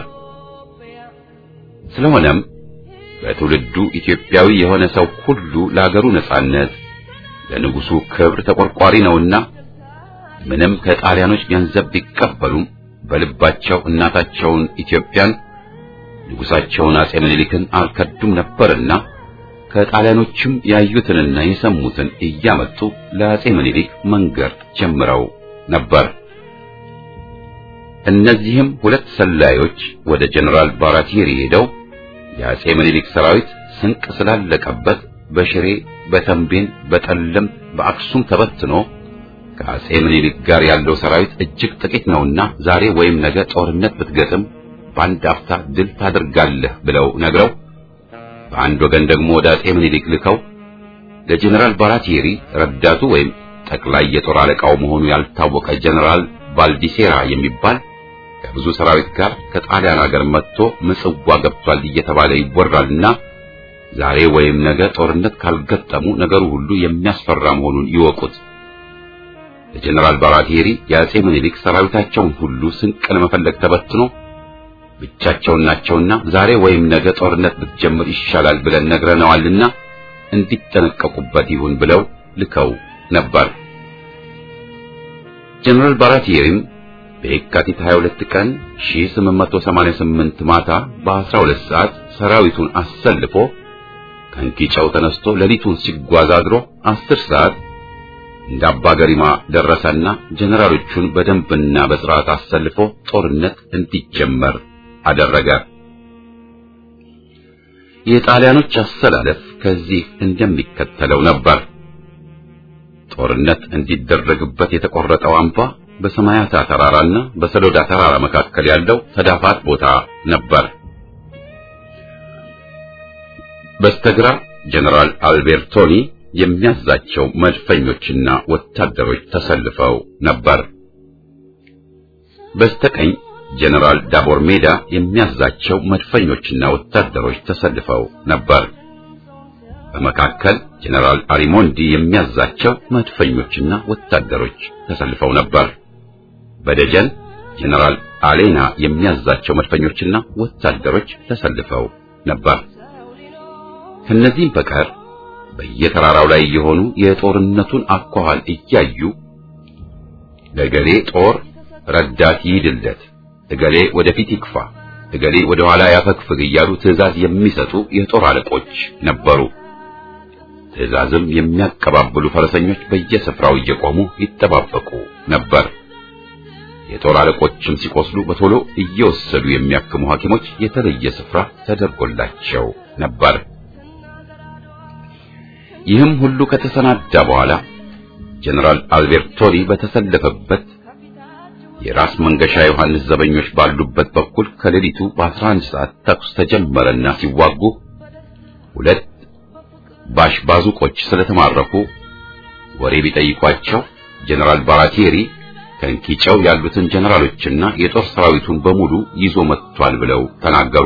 ስለሆነም በትውልዱ ኢትዮጵያዊ የሆነ ሰው ሁሉ ለአገሩ ነጻነት ለንጉሱ ክብር ተቆርቋሪ ነውና ምንም ከጣሊያኖች ገንዘብ ቢቀበሉም በልባቸው እናታቸውን ኢትዮጵያን ንጉሳቸውን አጼ ምኒልክን አልከዱም ነበርና ከጣሊያኖችም ያዩትንና የሰሙትን እያመጡ ለአጼ ምኒልክ መንገር ጀምረው ነበር። እነዚህም ሁለት ሰላዮች ወደ ጀነራል ባራቴሪ ሄደው የአጼ ምኒልክ ሰራዊት ስንቅ ስላለቀበት በሽሬ፣ በተንቤን፣ በጠለምት፣ በአክሱም ተበትኖ ከአጼ ምኒልክ ጋር ያለው ሰራዊት እጅግ ጥቂት ነውና ዛሬ ወይም ነገ ጦርነት ብትገጥም በአንድ አፍታ ድል ታደርጋለህ ብለው ነግረው በአንድ ወገን ደግሞ ወደ አጼ ምኒልክ ልከው ለጀነራል ባራቴሪ ረዳቱ ወይም ጠቅላይ የጦር አለቃው መሆኑ ያልታወቀ ጀነራል ባልዲሴራ የሚባል ከብዙ ሰራዊት ጋር ከጣሊያን ሀገር መጥቶ ምጽዋ ገብቷል እየተባለ ይወራልና ዛሬ ወይም ነገ ጦርነት ካልገጠሙ ነገሩ ሁሉ የሚያስፈራ መሆኑን ይወቁት። ለጀነራል ባራቴሪ የአጼ ምኒልክ ሰራዊታቸውን ሁሉ ስንቅ ለመፈለግ ተበትኖ ብቻቸውን ናቸውና ዛሬ ወይም ነገ ጦርነት ብትጀምር ይሻላል ብለን ነግረነዋልና እንዲጠነቀቁበት ይሁን ብለው ልከው ነበር። ጀነራል ባራቴሪም በየካቲት 22 ቀን 1888 ማታ በ12 ሰዓት ሰራዊቱን አሰልፎ ከንኪጨው ተነስቶ ሌሊቱን ሲጓዝ አድሮ 10 ሰዓት እንደ አባ ገሪማ ደረሰና ጀነራሎቹን በደንብና በስርዓት አሰልፎ ጦርነት እንዲጀመር አደረገ። የጣሊያኖች አሰላለፍ ከዚህ እንደሚከተለው ነበር። ጦርነት እንዲደረግበት የተቆረጠው አምባ በሰማያታ ተራራና በሰሎዳ ተራራ መካከል ያለው ተዳፋት ቦታ ነበር። በስተግራ ጀነራል አልቤርቶኒ የሚያዛቸው መድፈኞችና ወታደሮች ተሰልፈው ነበር። በስተቀኝ ጀነራል ዳቦር ሜዳ የሚያዛቸው መድፈኞችና ወታደሮች ተሰልፈው ነበር። በመካከል ጀነራል አሪሞንዲ የሚያዛቸው መድፈኞችና ወታደሮች ተሰልፈው ነበር። በደጀን ጀነራል አሌና የሚያዛቸው መድፈኞችና ወታደሮች ተሰልፈው ነበር። ከነዚህም በቀር በየተራራው ላይ የሆኑ የጦርነቱን አኳኋን እያዩ ለገሌ ጦር ረዳት ይሂድለት፣ እገሌ ወደፊት ይግፋ፣ እገሌ ወደ ኋላ ያፈግፍግ እያሉ ትዕዛዝ የሚሰጡ የጦር አለቆች ነበሩ። ትዕዛዝም የሚያቀባብሉ ፈረሰኞች በየስፍራው እየቆሙ ይጠባበቁ ነበር። የጦር አለቆችም ሲቆስሉ በቶሎ እየወሰዱ የሚያክሙ ሐኪሞች የተለየ ስፍራ ተደርጎላቸው ነበር። ይህም ሁሉ ከተሰናዳ በኋላ ጀነራል አልቤርቶኒ በተሰለፈበት የራስ መንገሻ ዮሐንስ ዘበኞች ባሉበት በኩል ከሌሊቱ በ11 ሰዓት ተኩስ ተጀመረና ሲዋጉ ሁለት ባሽ ባዙቆች ስለተማረኩ ወሬ ቢጠይቋቸው ጀነራል ባራቴሪ ከንኪጨው ያሉትን ጀነራሎችና የጦር ሰራዊቱን በሙሉ ይዞ መጥቷል ብለው ተናገሩ።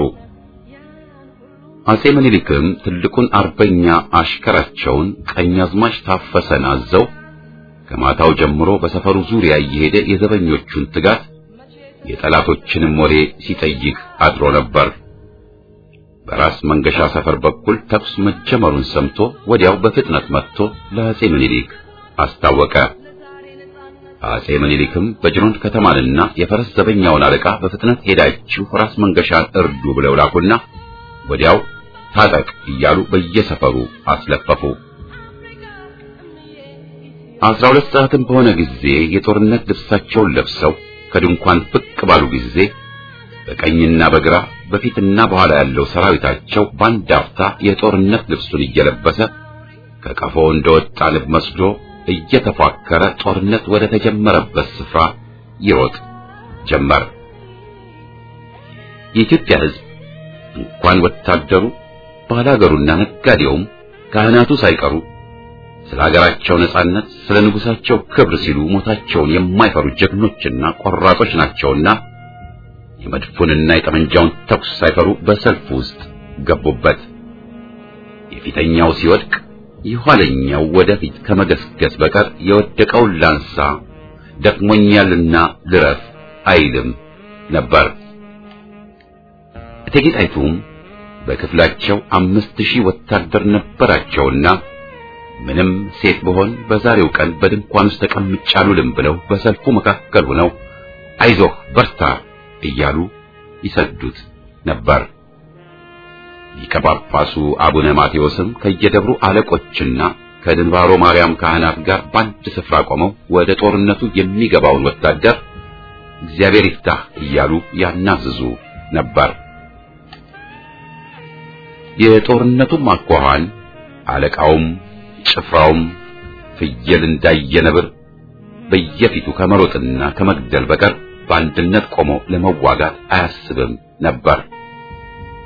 አጼ ምኒልክም ትልቁን አርበኛ አሽከራቸውን ቀኛዝማች ታፈሰን አዘው ከማታው ጀምሮ በሰፈሩ ዙሪያ እየሄደ የዘበኞቹን ትጋት የጠላቶችንም ወሬ ሲጠይቅ አድሮ ነበር። በራስ መንገሻ ሰፈር በኩል ተኩስ መጀመሩን ሰምቶ ወዲያው በፍጥነት መጥቶ ለአጼ ምኒልክ አስታወቀ። አጼ ምኒልክም በጅሮንድ ከተማንና የፈረስ ዘበኛውን አለቃ በፍጥነት ሄዳችሁ ራስ መንገሻን እርዱ ብለው ላኩና ወዲያው ታጠቅ እያሉ በየሰፈሩ አስለፈፉ። አስራ ሁለት ሰዓትም በሆነ ጊዜ የጦርነት ልብሳቸውን ለብሰው ከድንኳን ብቅ ባሉ ጊዜ በቀኝና በግራ በፊትና በኋላ ያለው ሰራዊታቸው በአንድ አፍታ የጦርነት ልብሱን እየለበሰ ከቀፎ እንደወጣ ንብ መስሎ እየተፏከረ ጦርነት ወደ ተጀመረበት ስፍራ ይሮጥ ጀመር። የኢትዮጵያ ሕዝብ እንኳን ወታደሩ ባላገሩና ነጋዴውም ካህናቱ ሳይቀሩ ስለ ሀገራቸው ነጻነት፣ ስለ ንጉሳቸው ክብር ሲሉ ሞታቸውን የማይፈሩ ጀግኖችና ቆራጦች ናቸውና የመድፉንና የጠመንጃውን ተኩስ ሳይፈሩ በሰልፍ ውስጥ ገቡበት። የፊተኛው ሲወድቅ የኋለኛው ወደፊት ከመገስገስ በቀር የወደቀውን ላንሳ ደክሞኛልና ልረፍ አይልም ነበር። እቴጌ ጣይቱም በክፍላቸው አምስት ሺህ ወታደር ነበራቸውና ምንም ሴት ብሆን በዛሬው ቀን በድንኳን ውስጥ ተቀምጬ አልውልም ብለው በሰልፉ መካከል ሆነው አይዞህ በርታ እያሉ ይሰዱት ነበር። ሊቀ ጳጳሱ አቡነ ማቴዎስም ከየደብሩ አለቆችና ከድንባሮ ማርያም ካህናት ጋር በአንድ ስፍራ ቆመው ወደ ጦርነቱ የሚገባውን ወታደር እግዚአብሔር ይፍታህ እያሉ ያናዝዙ ነበር። የጦርነቱም አኳኋን አለቃውም ጭፍራውም ፍየል እንዳየ ነብር በየፊቱ ከመሮጥና ከመግደል በቀር በአንድነት ቆሞ ለመዋጋት አያስብም ነበር።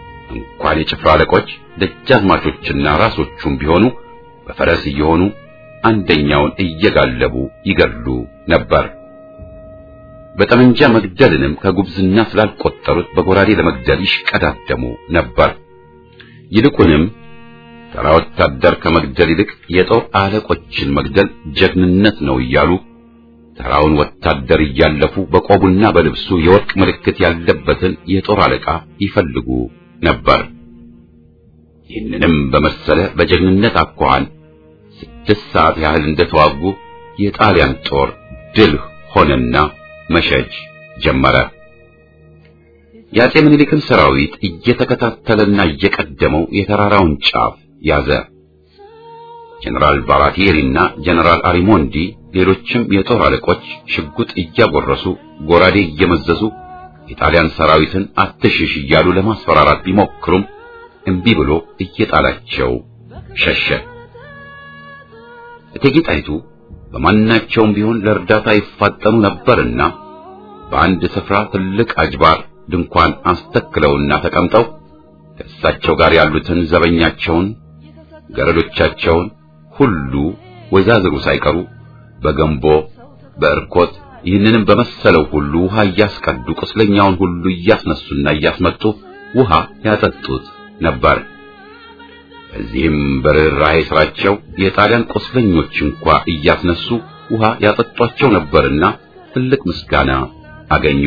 እንኳን የጭፍራ አለቆች ደጃዝማቾችና ራሶቹም ቢሆኑ በፈረስ እየሆኑ አንደኛውን እየጋለቡ ይገድሉ ነበር። በጠመንጃ መግደልንም ከጉብዝና ስላልቆጠሩት በጎራዴ ለመግደል ይሽቀዳደሙ ነበር። ይልቁንም ተራ ወታደር ከመግደል ይልቅ የጦር አለቆችን መግደል ጀግንነት ነው እያሉ ተራውን ወታደር እያለፉ በቆቡና በልብሱ የወርቅ ምልክት ያለበትን የጦር አለቃ ይፈልጉ ነበር። ይህንንም በመሰለ በጀግንነት አኳኋን ስድስት ሰዓት ያህል እንደተዋጉ የጣሊያን ጦር ድል ሆነና መሸጅ ጀመረ። የአጼ ምኒልክን ሰራዊት እየተከታተለና እየቀደመው የተራራውን ጫፍ ያዘ። ጀነራል ባራቲሪና ጀነራል አሪሞንዲ ሌሎችም የጦር አለቆች ሽጉጥ እያጎረሱ ጎራዴ እየመዘዙ የጣሊያን ሰራዊትን አትሽሽ እያሉ ለማስፈራራት ቢሞክሩም እምቢ ብሎ እየጣላቸው ሸሸ። እቴጌ ጣይቱ በማናቸውም ቢሆን ለእርዳታ ይፋጠኑ ነበርና በአንድ ስፍራ ትልቅ አጅባር ድንኳን አስተክለውና ተቀምጠው ከእሳቸው ጋር ያሉትን ዘበኛቸውን፣ ገረዶቻቸውን ሁሉ ወይዛዝሩ ሳይቀሩ በገንቦ በእርኮት ይህንንም በመሰለው ሁሉ ውሃ እያስቀዱ ቁስለኛውን ሁሉ እያስነሱና እያስመጡ ውሃ ያጠጡት ነበር። በዚህም በርኅራኄ ስራቸው የጣሊያን ቁስለኞች እንኳ እያስነሱ ውሃ ያጠጧቸው ነበርና ትልቅ ምስጋና አገኙ።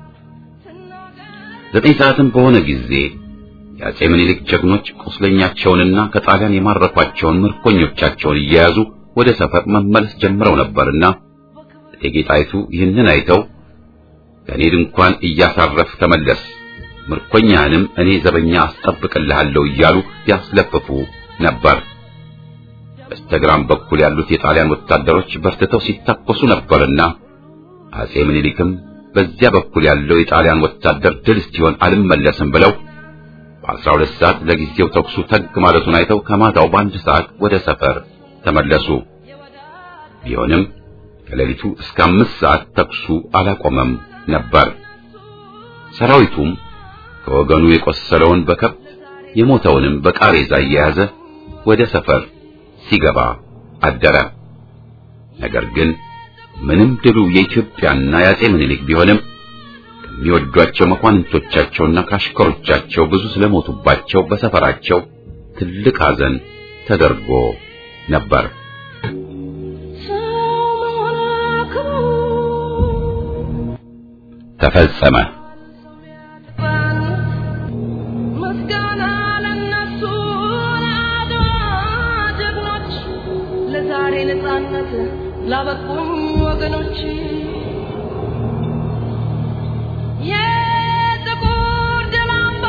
ዘጠኝ ሰዓትም በሆነ ጊዜ የአጼ ምኒልክ ጀግኖች ቁስለኛቸውንና ከጣሊያን የማረኳቸውን ምርኮኞቻቸውን እየያዙ ወደ ሰፈር መመለስ ጀምረው ነበርና እቴጌ ጣይቱ ይህንን አይተው ከእኔ ድንኳን እያሳረፍ ተመለስ ምርኮኛህንም እኔ ዘበኛ አስጠብቅልሃለሁ እያሉ ያስለፍፉ ነበር። በስተግራም በኩል ያሉት የጣሊያን ወታደሮች በርትተው ሲታኮሱ ነበርና አጼ ምኒልክም በዚያ በኩል ያለው የጣሊያን ወታደር ድል እስኪሆን አልመለስም ብለው በአስራ ሁለት ሰዓት ለጊዜው ተኩሱ ተግ ማለቱን አይተው ከማታው በአንድ ሰዓት ወደ ሰፈር ተመለሱ። ቢሆንም ከሌሊቱ እስከ አምስት ሰዓት ተኩሱ አላቆመም ነበር። ሰራዊቱም ከወገኑ የቆሰለውን በከብት የሞተውንም በቃሬዛ እየያዘ ወደ ሰፈር ሲገባ አደረ። ነገር ግን ምንም ድሉ የኢትዮጵያና የአጼ ምኒልክ ቢሆንም ከሚወዷቸው መኳንንቶቻቸውና ካሽከሮቻቸው ብዙ ስለሞቱባቸው በሰፈራቸው ትልቅ ሐዘን ተደርጎ ነበር። ተፈጸመ። ምስጋና ለነሱ ለአድዋ ጀግኖች ለዛሬ ነፃነት ላበቁኝ ወገኖች የጥቁር ደም አምባ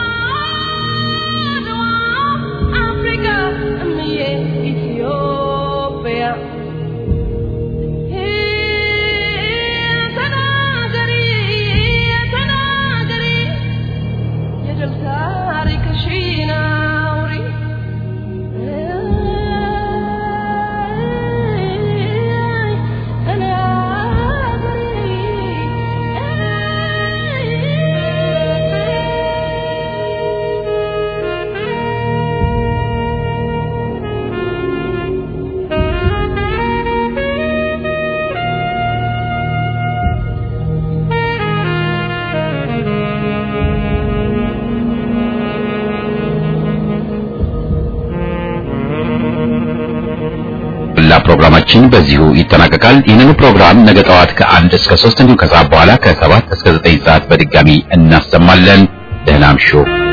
አድዋ አፍሪካ እምዬ ኢትዮጵያ ተናገሪ ተናገሪ የድል ታሪክሽን አውሪ ላ ፕሮግራማችን በዚሁ ይጠናቀቃል። ይህንን ፕሮግራም ነገ ጠዋት ከአንድ እስከ ሶስት እንዲሁም ከሰዓት በኋላ ከሰባት እስከ ዘጠኝ ሰዓት በድጋሚ እናሰማለን። ደህና እምሹ።